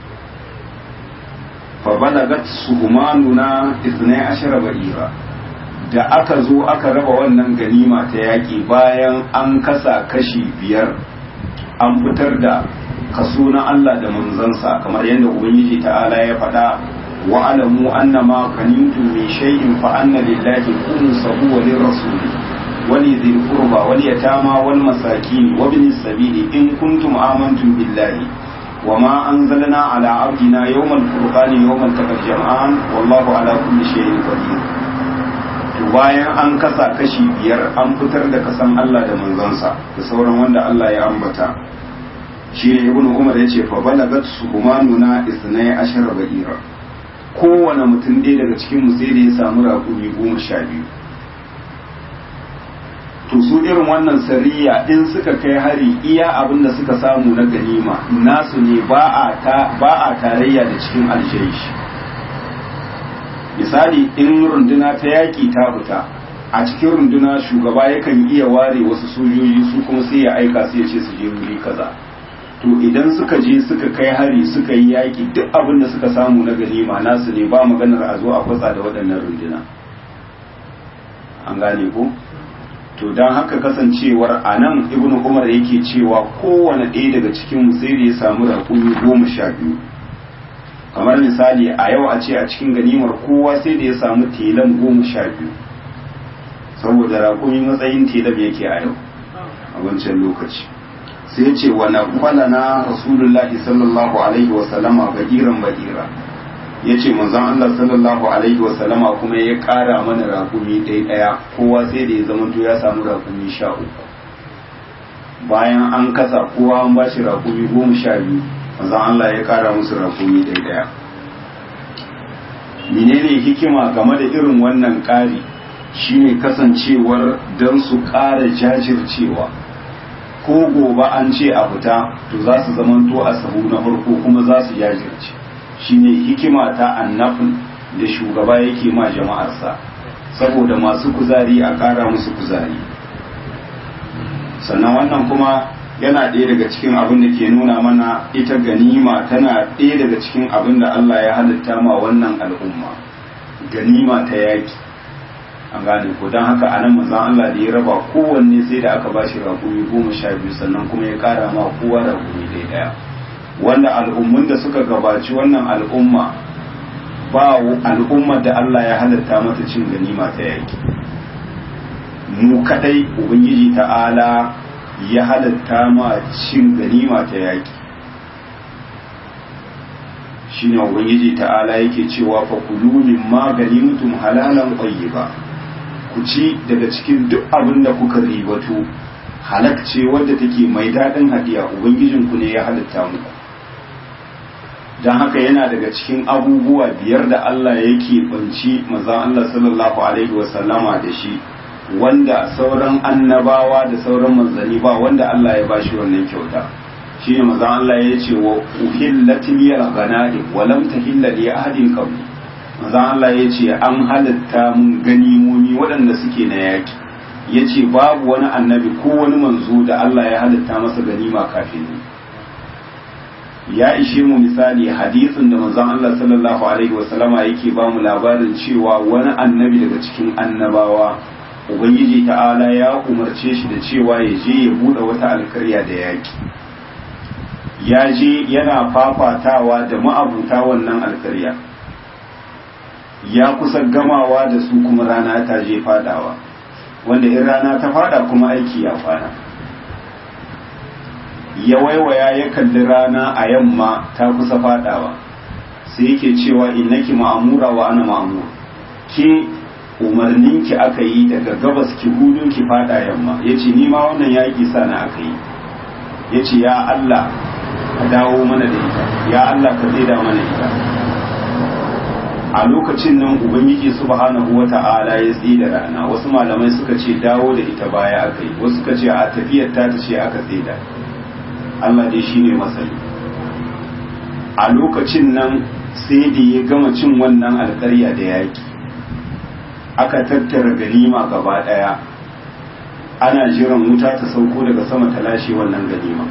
fa balagat suhumanuna isnai ashara ba'ira da aka zo aka raba wannan ganima ta yaƙi bayan an kasa kashi biyar an fitar da kaso na Allah da manzansa kamar yadda ubangiji ta'ala ya faɗa wa alamu annama kanimtum min shay'in fa anna lillahi khumsahu wa lirrasuli wa li dhil qurba wal yatama wal masakin wa ibn sabili in kuntum amantum billahi wa ma anzalna ala abdina yawmal furqani yawmal taqal jam'an wallahu ala kulli shay'in qadir to bayan an kasa kashi biyar an fitar da kasan Allah da manzansa da sauran wanda Allah ya ambata shi ne ibnu umar ya ce fa balagat suhumanuna isnai ashara ba'ira kowane mutum ɗaya daga cikin mu sai da ya samu raƙumi goma sha biyu to su irin wannan sariya in suka kai hari iya abin da suka samu na ganima nasu ne ba a tarayya da cikin aljaishi misali in runduna ta yaƙi ta fita a cikin runduna shugaba yakan iya ware wasu sojoji su kuma sai ya aika su ya ce su je wuri kaza to idan suka je suka kai hari suka yi yaƙi duk abin da suka samu na ganima nasu ne ba maganar a zo a kwatsa da waɗannan runduna an gane ko to don haka kasancewar a nan ibnu umar yake cewa kowane ɗaya daga cikin sai da ya samu raƙumi goma sha biyu kamar misali a yau a ce a cikin ganimar kowa sai da ya samu telan goma sha biyu saboda raƙumi matsayin telan yake a yau a wancan lokaci sai ce wa na na rasulullahi sallallahu alaihi wasallama ba'iran ba'ira ya ce manzon Allah sallallahu alaihi wasallama kuma ya ƙara mana rakumi ɗaya ɗaya kowa sai da ya zama to ya samu rakumi sha uku bayan an kasa kowa an ba shi rakumi goma sha biyu manzon Allah ya ƙara musu rakumi ɗaya ɗaya menene hikima game da irin wannan ƙari shine kasancewar don su ƙara jajircewa ko gobe an ce a fita to za su zamanto a sahu na farko kuma za su jajirce shine hikima ta annafin da shugaba yake ma jama'arsa saboda masu kuzari a ƙara musu kuzari sannan wannan kuma yana ɗaya daga cikin abin da ke nuna mana ita ganima tana ɗaya daga cikin abin da Allah ya halitta ma wannan al'umma ganima ta yaki an gane ko don haka a nan manzan Allah da ya raba kowanne sai da aka bashi rakumi goma sha biyu sannan kuma ya kara ma kowa rakumi ɗaya ɗaya wanda al'ummun da suka gabaci wannan al'umma ba al'ummar da Allah ya halatta mata cin ganima ta yaki mu kadai ubangiji ta'ala ya halatta ma cin ganima ta yaki shine ubangiji ta'ala yake cewa fa kulu mimma ganimtum halalan tayyiba ku ci daga cikin duk abin da kuka ribato halak ce wadda take mai daɗin hadiya ubangijinku ne ya halitta muku don haka yana daga cikin abubuwa biyar da Allah yake banci manzon Allah sallallahu alaihi wasallama da shi wanda sauran annabawa da sauran manzanni ba wanda Allah ya bashi wannan kyauta shine manzon Allah ya ce wa uhillat liyal ghanaim wa lam tahilla li ahadin qabli manzon Allah ya ce an halatta mun ganimomi waɗanda suke na yaki ya ce babu wani annabi ko wani manzo da Allah ya halitta masa ganima kafin ni ya ishe mu misali hadisin da manzon Allah sallallahu alaihi wasallama yake ba mu labarin cewa wani annabi daga cikin annabawa ubangiji ta'ala ya umarce shi da cewa ya je ya bude wata alkarya da yaki ya je yana fafatawa da ma'abuta wannan alkarya ya kusa gamawa da su kuma rana ta je fadawa wanda in rana ta fada kuma aiki ya kwana ya waiwaya ya kalli rana a yamma ta kusa fadawa sai yake cewa innaki ma'amura wa ana ma'amur ke umarninki aka yi daga gabas ki hudun ki fada yamma yace ni ma wannan yaki sana aka yi yace ya Allah ka dawo mana da ita ya Allah ka tsida mana ita a lokacin nan ubangiji subhanahu wata'ala ya tsi da rana wasu malamai suka ce dawo da ita baya aka yi wasu suka ce a tafiyar ta ta ce aka tsida Allah dai shine masani a lokacin nan sai da ya gama cin wannan alƙarya da yaki aka tattara ganima gaba ɗaya ana jiran wuta ta sauko daga sama ta lashe wannan ganima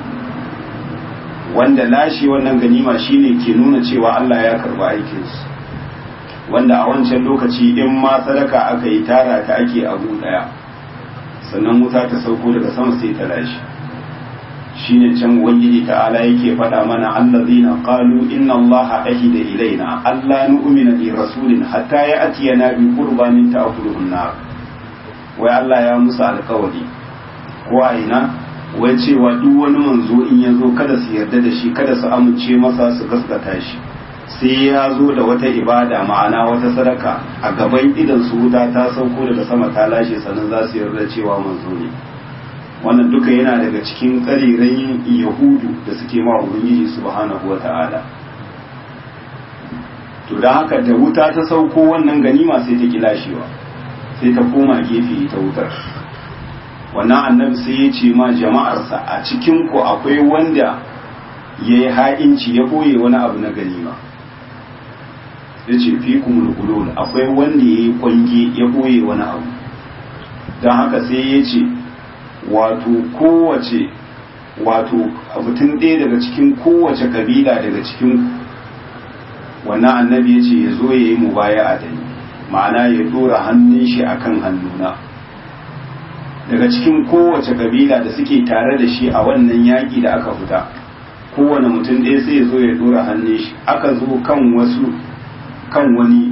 wanda lashe wannan ganima shine ke nuna cewa Allah ya karba aikinsu wanda a wancan lokaci in ma sadaka aka yi tara ta ake abu daya sannan wuta ta sauko daga sama sai ta lashe shine can ubangiji ta'ala yake faɗa mana allazina qalu inna allaha ahida ilaina alla nu'mina li rasulin hatta ya'tiyana bi qurbanin ta'kuluhu nar wai Allah ya musu alƙawari ko a ina wai cewa duk wani manzo in ya zo kada su yarda da shi kada su amince masa su gaskata shi sai ya zo da wata ibada ma'ana wata sadaka a gaban idan su wuta ta sauko daga sama ta lashe sannan za su yarda cewa manzo ne wannan duka yana daga cikin ƙarirayin yahudu da suke ma ubangiji subhanahu wa ta'ala to da haka da wuta ta sauko wannan ganima sai ta kilashewa sai ta koma gefe ta wutar wannan annabi sai ya ce ma jama'arsa a cikin ku akwai wanda ya yi ha'inci ya koye wani abu na ganima ya ce fi kumul akwai wanda ya yi kwange ya koye wani abu don haka sai ya ce wato kowace wato mutum ɗaya daga cikin kowace kabila daga cikin wannan annabi ya ce ya zo ya yi mubaya a dani ma'ana ya dora hannun shi akan hannuna daga cikin kowace kabila da suke tare da shi a wannan yaƙi da aka fita kowane mutum ɗaya sai ya zo ya dora hannun shi aka zo kan wasu kan wani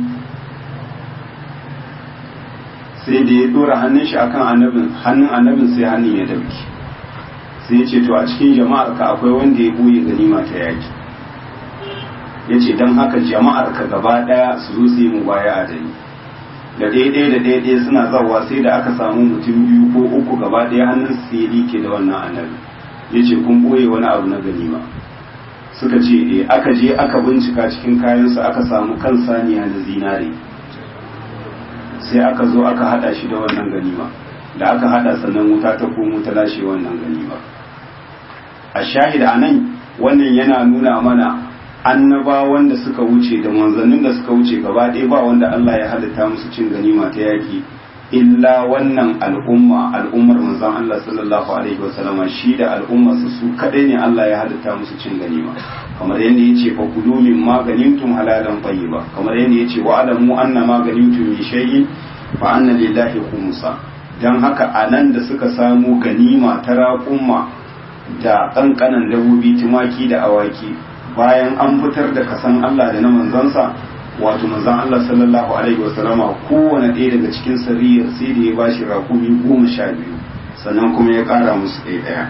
sai da ya dora hannun shi akan annabin hannun annabin sai hannun ya dauki sai ya ce to a cikin jama'ar ka akwai wanda ya buye ganima ta yaki ya ce don haka jama'ar ka gaba daya su zo su yi mu baya a dani da daidai da daidai suna zawa sai da aka samu mutum biyu ko uku gaba daya hannun su ya like da wannan annabi ya ce kun boye wani abu na ganima suka ce eh aka je aka bincika cikin kayansu aka samu kan saniya da zinare sai aka zo aka hada shi da wannan ganima da aka hada sannan wuta ta komo ta lashe wannan ganima a shahid a nan wannan yana nuna mana annabawan da suka wuce da manzannin da suka wuce gaba ɗaya ba wanda Allah ya halitta musu cin ganima ta yaki illa wannan al'umma al'ummar manzon Allah sallallahu alaihi wasallam shi da al'ummar su su kadai ne Allah ya halitta musu cin ganima kamar yadda yace fa kulu min ma ganimtum halalan tayyiba kamar yadda yace wa alamu anna ma ganimtum min shay'in fa anna lillahi khumsa dan haka anan da suka samu ganima ta raƙumma da kankanan dabobi tumaki da awaki bayan an fitar da kasan Allah da na manzansa wato manzan Allah sallallahu alaihi wasallama kowane ɗaya daga cikin sariyar sai da ya bashi rakumi goma sha biyu sannan kuma ya ƙara musu ɗaya ɗaya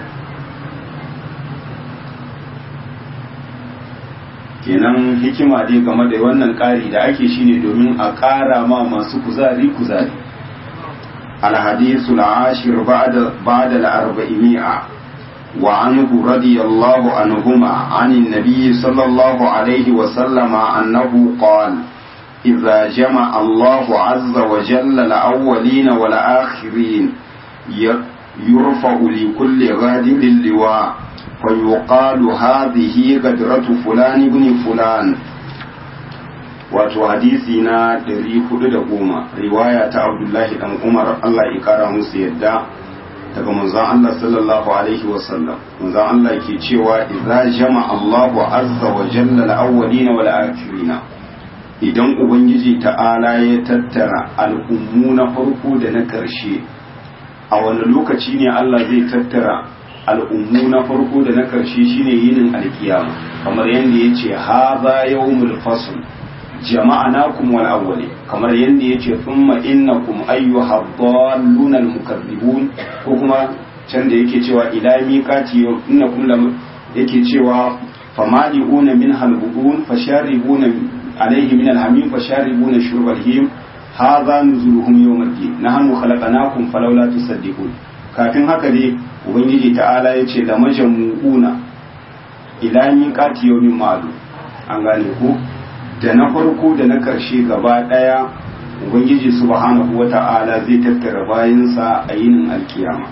kenan hikima dai game da wannan ƙari da ake shine domin a ƙara ma masu kuzari kuzari alhadisu ashir ba'da al-arba'imi'a وعنه رضي الله عنهما عن النبي صلى الله عليه وسلم أنه قال إذا جمع الله عز وجل الأولين والآخرين يرفع لكل غادر اللواء فيقال هذه غدرة فلان بن فلان wato hadisi na 410 riwaya ta abdullahi dan umar Allah ya kara musu yadda daga manzon Allah sallallahu alaihi wasallam manzon Allah ke cewa idza jama Allahu azza wa jalla al-awwalin wal akhirin idan ubangiji ta'ala ya tattara al'ummu na farko da na karshe a wani lokaci ne Allah zai tattara al'ummu na farko da na karshe shine yinin alkiyama kamar yadda yace hadha yawmul fasl jama'anakum wal awwali kamar yadda yace thumma innakum ayyuha dhalluna al mukaththibun ko kuma can da yake cewa ila miqati innakum lam yake cewa famali'una min halbudun fasharibuna alayhi min alhamim fasharibuna shurbal him hadha nuzuluhum yawm al-din nahnu khalaqnakum falawla tusaddiqun kafin haka dai ubangiji ta'ala yace da majmu'una ila miqati yawmin ma'lum an gane ko da na farko da na ƙarshe gaba ɗaya ubangiji subhanahu wa ta'ala zai tattara bayansa a yinin alkiyama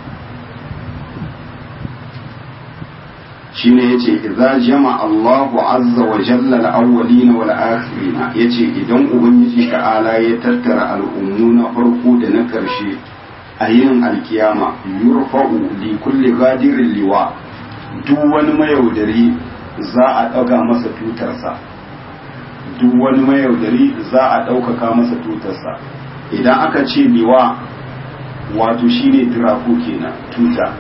shine yace idza jama Allahu azza wa jalla al-awwalina wal akhirina yace idan ubangiji ta'ala ya tattara al'ummu na farko da na ƙarshe a yinin alkiyama yurfa'u li kulli ghadirin liwa duk wani mayaudari za a ɗaga masa tutarsa duk wani mayaudari za a ɗaukaka masa tutarsa idan aka ce liwa wato shine tiraku kenan tuta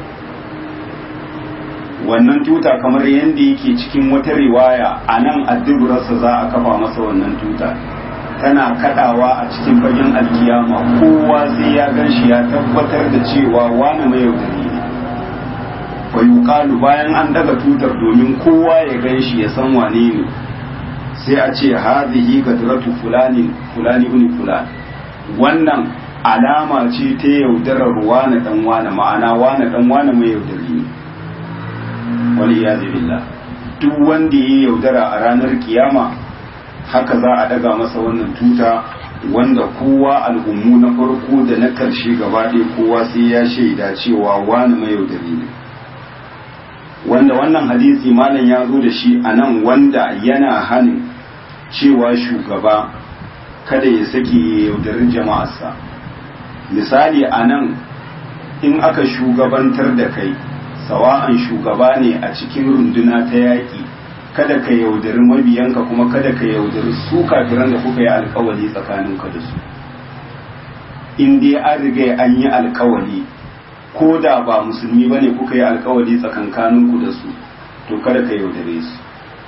wannan tuta kamar yadda yake cikin wata riwaya a nan addubarsa za a kafa masa wannan tuta tana kadawa a cikin fagen alkiyama kowa sai ya gan shi ya tabbatar da cewa wani mayaudari ne fa yuqalu bayan an daga tutar domin kowa ya gan shi ya san wane ne sai a ce hadhihi gadratu fulani fulani ibn fulan wannan alama ce ta yaudarar wane dan wane ma'ana wane dan wane mai yaudari ne wani ya billah duk wanda ya yaudara a ranar kiyama haka za a daga masa wannan tuta wanda kowa al'ummu na farko da na karshe gaba ɗaya kowa sai ya shaida cewa wani mai yaudari ne wanda wannan hadisi malam ya zo da shi a nan wanda yana hanin cewa shugaba kada ya sake yaudarin jama'arsa misali a nan in aka shugabantar da kai sawa'an shugaba ne a cikin runduna ta yaƙi kada ka yaudari mabiyanka kuma kada ka yaudari su kafiran da kuka yi alkawali tsakaninka da su in dai an riga an yi alkawali ko da ba musulmi ba ne kuka yi alkawali tsakankaninku da su to kada ka yaudare su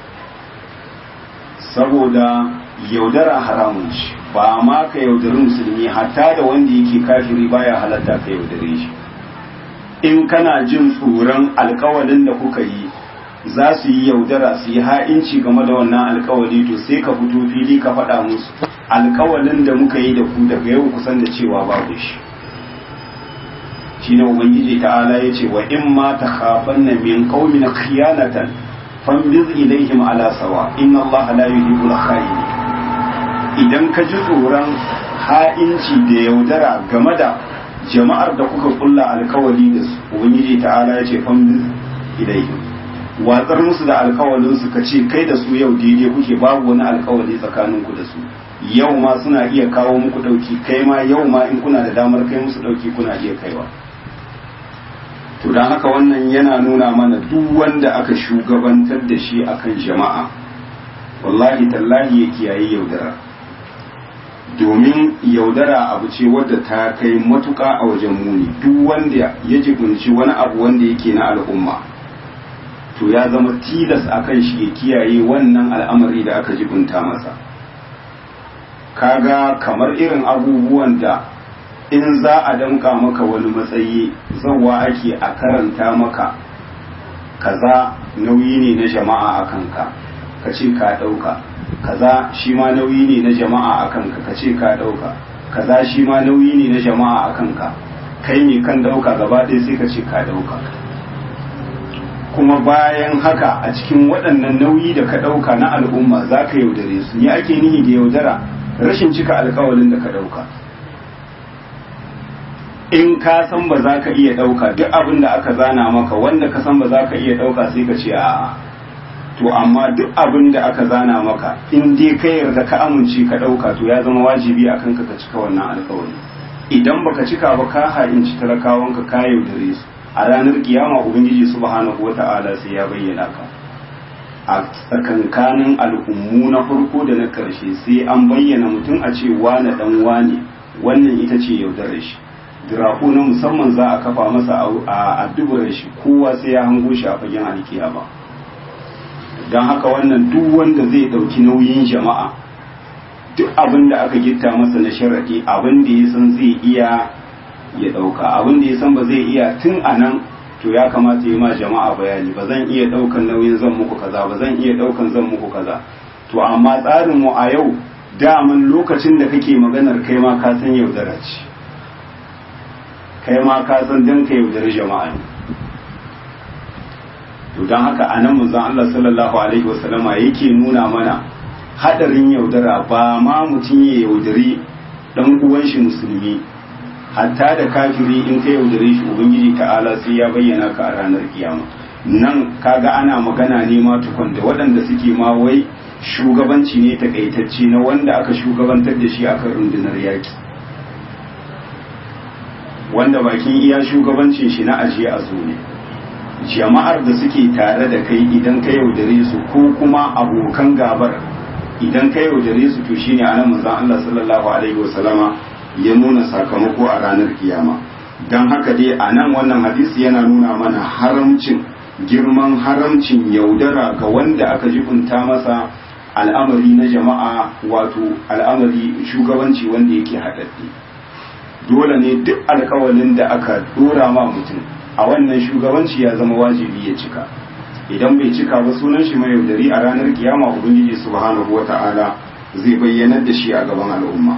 saboda yaudara haramun shi ba ma ka yaudari musulmi hatta da wanda yake kafiri baya halatta ka yaudare shi in kana jin tsoron alkawalin da kuka yi za su yi yaudara su yi ha'inci game da wannan alkawali to sai ka fito fili ka faɗa musu alkawalin da muka yi da ku daga yau kusan da cewa babu shi shi ne ubangiji ta'ala ya ce wa in ma ta khafan na min qaumin khiyanatan fambiz ilaihim ala sawa inna Allah la yuhibbul khayyin idan ka ji tsoron ha'inci da yaudara game da jama'ar da kuka kulla alkawali da su ubangiji ta'ala ya ce fambiz ilaihim watsar musu da alkawalin su ka ce kai da su yau daidai kuke babu wani alkawali tsakanin ku da su yau ma suna iya kawo muku dauki kai ma yau ma in kuna da damar kai musu dauki kuna iya kaiwa to don haka wannan yana nuna mana duk wanda aka shugabantar da shi akan jama'a wallahi tallahi ya kiyaye yaudara domin yaudara abu ce wadda ta kai matuka a wajen muni duk wanda ya jibinci wani abu wanda yake na al'umma to ya zama tilas akan shi ya kiyaye wannan al'amari da aka jibinta masa kaga kamar irin abubuwan da in za a danka maka wani matsayi zawa ake a karanta maka kaza nauyi ne na jama'a a kanka ka ce ka ɗauka kaza shi ma nauyi ne na jama'a a kanka ka ce ka ɗauka kaza shi ma nauyi ne na jama'a a kanka kai ne kan ɗauka gaba ɗaya sai ka ce ka ɗauka kuma bayan haka a cikin waɗannan nauyi da ka ɗauka na al'umma za ka yaudare su ni ake nihi da yaudara rashin cika alkawalin da ka ɗauka in ka san ba za ka iya ɗauka duk abin da aka zana maka wanda ka san ba za ka iya ɗauka sai ka ce a'a to amma duk abin da aka zana maka in dai ka yarda ka amince ka ɗauka to ya zama wajibi a kanka ka cika wannan alkawari idan baka cika ba ka ha'inci talakawanka ka yaudare su a ranar kiyama ubangiji subhanahu wata'ala sai ya bayyana ka a tsakankanin al'ummu na farko da na karshe sai an bayyana mutum a ce wane dan wane wannan ita ce yaudarar shi diraku na musamman za a kafa masa a addubar shi kowa sai ya hango shi a fagen alkiyama don haka wannan duk wanda zai ɗauki nauyin jama'a duk abin da aka gitta masa na sharaɗi abin da ya san zai iya ya ɗauka abin da ya san ba zai iya tun a nan to ya kamata yi ma jama'a bayani ba zan iya ɗaukan nauyin zan muku kaza ba zan iya ɗaukan zan muku kaza to amma tsarin mu a yau daman lokacin da kake maganar kai ma ka san yaudara ce kai ma ka san dan ka yaudari jama'a ne to don haka a nan manzon Allah sallallahu alaihi wasallama yake nuna mana hadarin yaudara ba ma mutum ya yaudari dan uwan shi musulmi hatta da kafiri in ka yaudare shi ubangiji ta'ala sai ya bayyana ka a ranar kiyama nan kaga ana magana ne ma tukun da waɗanda suke ma wai shugabanci ne takaitacce na wanda aka shugabantar da shi akan rundunar yaki wanda bakin iya shugabancin shi na ajiye a zo ne jama'ar da suke tare da kai idan ka yaudare su ko kuma abokan gabar idan ka yaudare su to shine anan manzon Allah sallallahu alaihi wasallama ya nuna sakamako a ranar kiyama dan haka dai anan wannan hadisi yana nuna mana haramcin girman haramcin yaudara ga wanda aka jibunta masa al'amari na jama'a wato al'amari shugabanci wanda yake haɗaɗɗe dole ne duk alkawalin da aka dora ma mutum a wannan shugabanci ya zama wajibi ya cika idan bai cika ba sunan shi mai yaudari a ranar kiyama ubangiji subhanahu wata'ala zai bayyanar da shi a gaban al'umma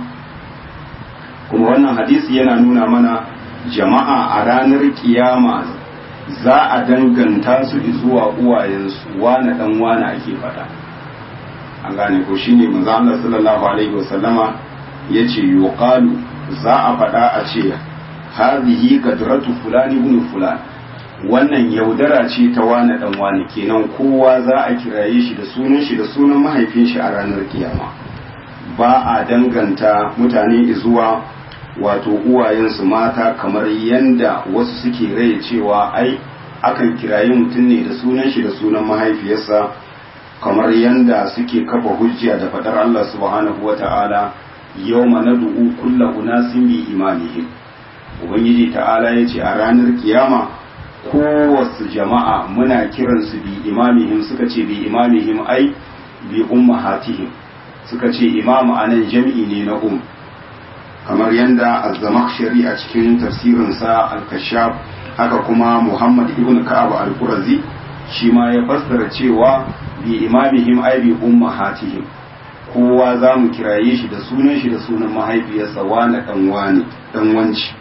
kuma wannan hadisi yana nuna mana jama'a a ranar kiyama za a danganta su zuwa uwayensu wane dan wane ake fada an gane ko shine manzo Allah sallallahu alaihi wasallama yace yuqalu za a fada a ce hadhihi qadratu fulani ibn fulan wannan yaudara ce ta wane dan wane kenan kowa za a kiraye shi da sunan shi da sunan mahaifin shi a ranar kiyama ba a danganta mutane zuwa wato uwayensu mata kamar yanda wasu suke rai cewa ai akan kirayi mutum ne da sunan shi da sunan mahaifiyarsa kamar yanda suke kafa hujja da fadar Allah subhanahu wata'ala yawma nad'u kullu unasin bi imanihim ubangiji ta'ala yace a ranar kiyama kowace jama'a muna kiransu bi imamihim suka ce bi imamihim ai bi ummahatihim suka ce imamu anan jam'i ne na um kamar yadda az-zamakhshari a cikin tafsirinsa al-kashaf haka kuma Muhammad ibn Ka'ab al-Qurazi shi ma ya fassara cewa bi imamihim ay bi ummahatihim kowa za mu kiraye shi da sunan shi da sunan mahaifiyarsa wani dan wani dan wanci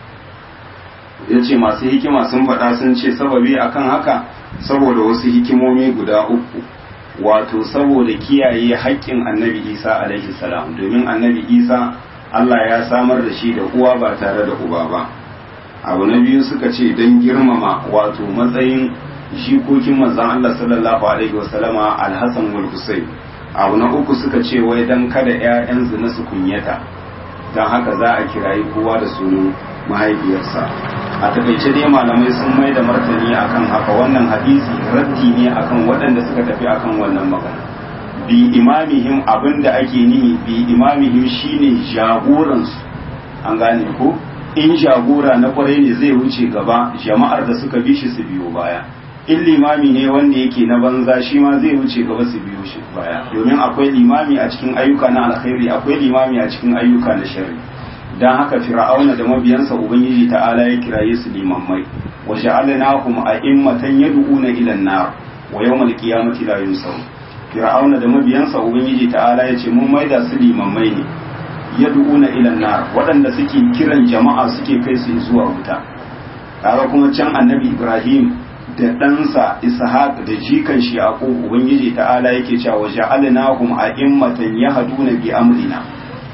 yace masu hikima sun faɗa sun ce sababi akan haka saboda wasu hikimomi guda uku wato saboda kiyaye haƙƙin annabi Isa alaihi salam domin annabi Isa Allah ya samar da shi da uwa ba tare da uba ba abu na biyu suka ce don girmama wato matsayin jikokin manzon Allah sallallahu alaihi wasallama alhassan wal husayn abu na uku suka ce wai dan kada ƴaƴan zina su kunyata don haka za a kirayi kowa da sunan mahaifiyarsa a takaice dai malamai sun mai da martani akan haka wannan hadisi raddi ne akan waɗanda suka tafi akan wannan magana bi imamihim abinda ake nihi bi imamihim shine jagoransu an gane ko in jagora na kwarai ne zai wuce gaba jama'ar da suka bi shi su biyo baya in limami ne wanda yake na banza shi ma zai wuce gaba su biyo shi baya domin akwai limami a cikin ayyuka na alkhairi akwai limami a cikin ayyuka na sharri dan haka fir'auna da mabiyansa ubangiji ta'ala ya kiraye su limammai wa ja'alnahum a'immatan yad'una ila an-nar wa yawmal qiyamati la yunsarun fir'auna da mabiyansa ubangiji ta'ala ya ce mun maida su limammai ne yad'una ila nar waɗanda suke kiran jama'a suke kai su zuwa wuta kaga kuma can annabi ibrahim da ɗansa ishaq da jikan shi yaqub ubangiji ta'ala yake cewa ja'alnahum a'immatan yahduna bi amrina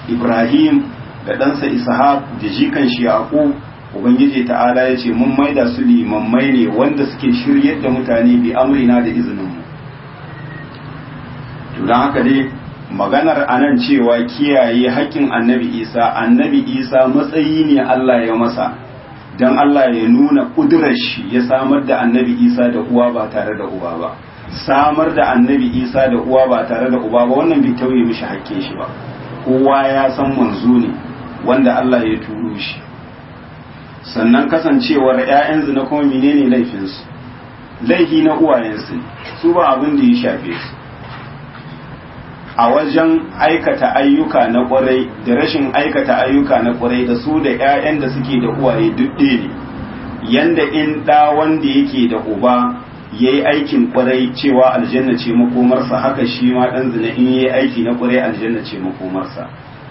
ibrahim da ɗansa ishaq da jikan shi yaqub ubangiji ta'ala ya ce mun maida su limammai ne wanda suke shiryar da mutane bi amrina da izinin mu to don haka dai maganar anan cewa kiyaye haƙƙin annabi isa annabi isa matsayi ne Allah ya masa don Allah ya nuna ƙudurar shi ya samar da annabi isa da uwa ba tare da uba ba samar da annabi isa da uwa ba tare da uba ba wannan bai tauye mishi haƙƙin shi ba kowa ya san manzo ne wanda Allah ya turo shi sannan kasancewar 'ya'yan zina kuma menene laifinsu laifi na uwayensu su ba abin da ya shafe su a wajen aikata ayyuka na kwarai da rashin aikata ayyuka na kwarai da su da 'ya'yan da suke da uwaye duk ɗaya ne yanda in ɗa wanda yake da uba ya yi aikin kwarai cewa aljanna ce makomarsa haka shi ma ɗan zina in ya yi aiki na kwarai aljanna ce makomarsa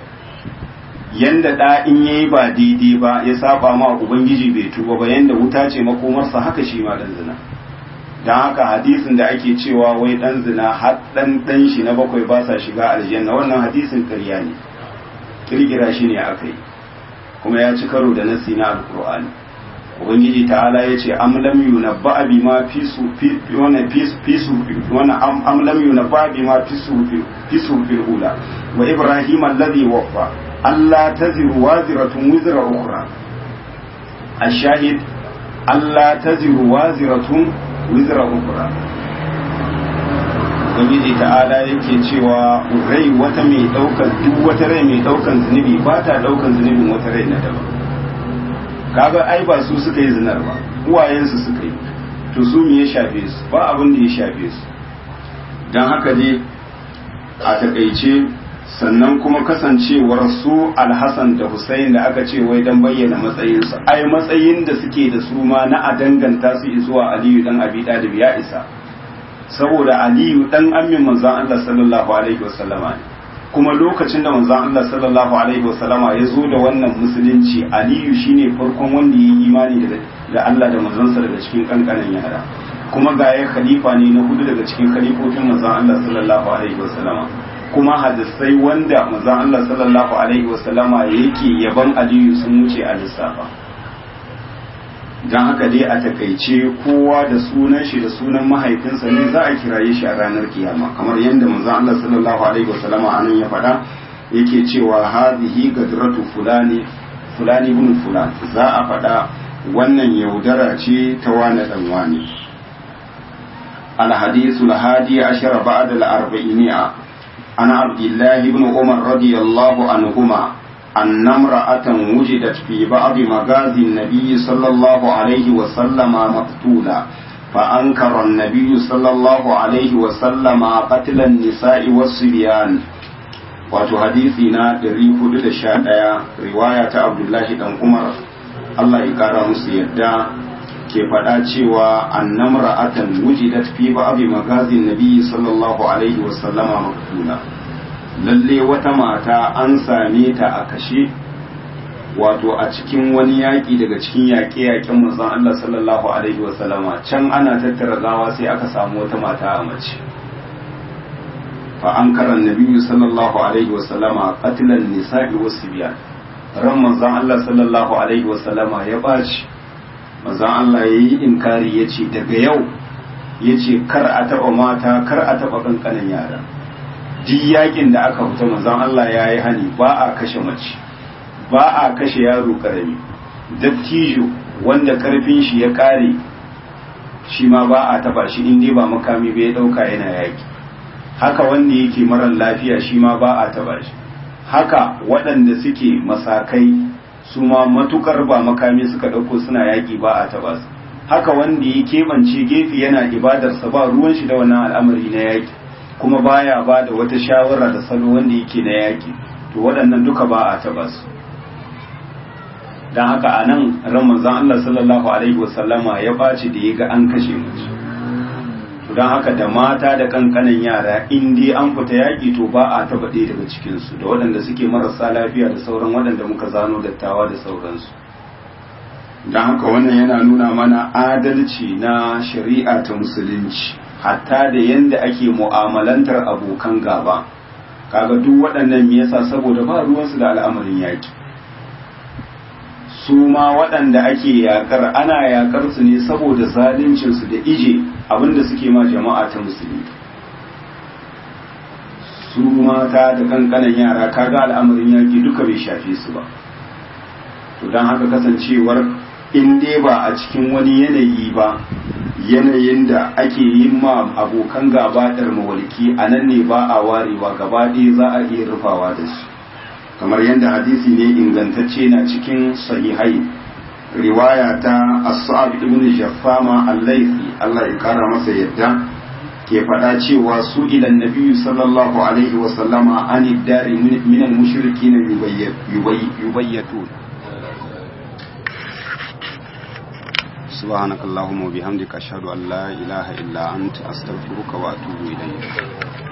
yanda ɗa in ya yi ba daidai ba ya saba ma ubangiji bai tuba ba yanda wuta ce makomarsa haka shi ma ɗan zina don haka hadisin da ake cewa wai dan zina har dan dan shi na bakwai ba sa shiga aljanna wannan hadisin ƙarya ne kirkira shi ne aka yi kuma ya ci karo da nasi na alkur'ani ubangiji ta'ala ya ce am lam yunabba bima fi su fi wannan fi fi su wannan am lam yunabba bima fi su fi su fil ula wa ibrahim alladhi waffa alla taziru waziratun wizra ukhra الشاهد ألا تزر وازرة wizra ukura ubangiji ta'ala yake cewa rai wata mai daukan duk wata rai mai daukan zunubi ba ta daukan zunubin wata rai na daban kaga ai ba su suka yi zinar ba uwayensu suka yi to su me ya shafe su ba abin da ya shafe su don haka ne a takaice sannan kuma kasancewar su alhassan da Hussein da aka ce wai dan bayyana matsayinsu ai matsayin da suke da su ma na a danganta su zuwa aliyu dan abi dalib ya isa saboda aliyu dan ammin manzon Allah sallallahu alaihi wasallama ne kuma lokacin da manzon Allah sallallahu alaihi wasallama ya zo da wannan musulunci aliyu shine farkon wanda ya yi imani da Allah da manzonsa daga cikin kankanin yara kuma ga ya khalifa ne na hudu daga cikin khalifofin manzon Allah sallallahu alaihi wasallama kuma hadisai wanda manzon Allah sallallahu alaihi wasallama yake yaban Aliyu sun wuce a lissafa don haka dai a takaice kowa da sunan shi da sunan mahaifinsa ne za a kiraye shi a ranar kiyama kamar yadda manzon Allah sallallahu alaihi wasallama anan ya faɗa yake cewa hadhihi gadratu fulani fulani ibn fulan za a faɗa wannan yaudara ce ta wani dan wani الحديث الهادي عشر بعد الأربعينية عن عبد الله بن عمر رضي الله عنهما أن امرأة وجدت في بعض مغازي النبي صلى الله عليه وسلم مقتولة فأنكر النبي صلى الله عليه وسلم قتل النساء والصبيان wato hadisi na 411 riwaya ta Abdullahi dan Umar Allah ya kara musu yadda ke faɗa cewa annamra atan wujidat fi ba'd magazin nabi sallallahu alaihi wa sallama maktuna lalle wata mata an same ta a kashe wato a cikin wani yaƙi daga cikin yaƙe-yaƙen manzon Allah sallallahu alaihi wa sallama can ana tattara gawa sai aka samu wata mata a mace fa an karan nabiyyu sallallahu alaihi wa sallama qatlan nisa'i was-sibyan ran manzon Allah sallallahu alaihi wa sallama ya baci manzon Allah ya yi inkari ya ce daga yau ya ce kar a taɓa mata kar a taɓa ƙanƙanin yara duk yakin da aka fita manzon Allah ya yi hani ba a kashe mace ba a kashe yaro ƙarami dattijo wanda ƙarfin shi ya ƙare shi ma ba a taɓa shi in dai ba makami bai ɗauka yana yaki haka wanda yake marar lafiya shi ma ba a taɓa shi haka waɗanda suke masakai su ma matukar ba makami suka ɗauko suna yaƙi ba a taɓa su haka wanda ya keɓance gefe yana ibadarsa ba ruwan shi da wannan al'amari na yaƙi kuma baya ba da wata shawara da salo wanda yake na yaƙi to waɗannan duka ba a taɓa su don haka a nan ran manzon Allah sallallahu alaihi wasallama ya ɓaci da ya ga an kashe mace don haka da mata da kankanan yara in dai an fita yaƙi to ba a taɓa ɗaya daga cikinsu da waɗanda suke marasa lafiya da sauran waɗanda muka zano dattawa da sauransu don haka wannan yana nuna mana adalci na shari'a ta musulunci hatta da yadda ake mu'amalantar abokan gaba kaga duk waɗannan me yasa saboda ba ruwansu da al'amarin yaƙi su ma waɗanda ake yaƙar ana yaƙar su ne saboda zaluncinsu da ije abinda suke ma jama'a ta musulmi su mata da kankanan yara kaga al'amarin yaƙi duka bai shafe su ba to don haka kasancewar in dai ba a cikin wani yanayi ba yanayin da ake yin ma abokan gaba ɗar mawalki a nan ne ba a warewa gaba ɗaya za a iya rufawa da su kamar yadda hadisi ne ingantacce na cikin sahihai riwaya ta as-sa'ab ibn jaffama al-laythi Allah ya kara masa yadda ke faɗa cewa su ilan nabiyyu sallallahu alaihi wa sallama an dari min al-mushrikin yubayyatun سبحانك اللهم وبحمدك أشهد أن لا إله إلا أنت أستغفرك وأتوب إليك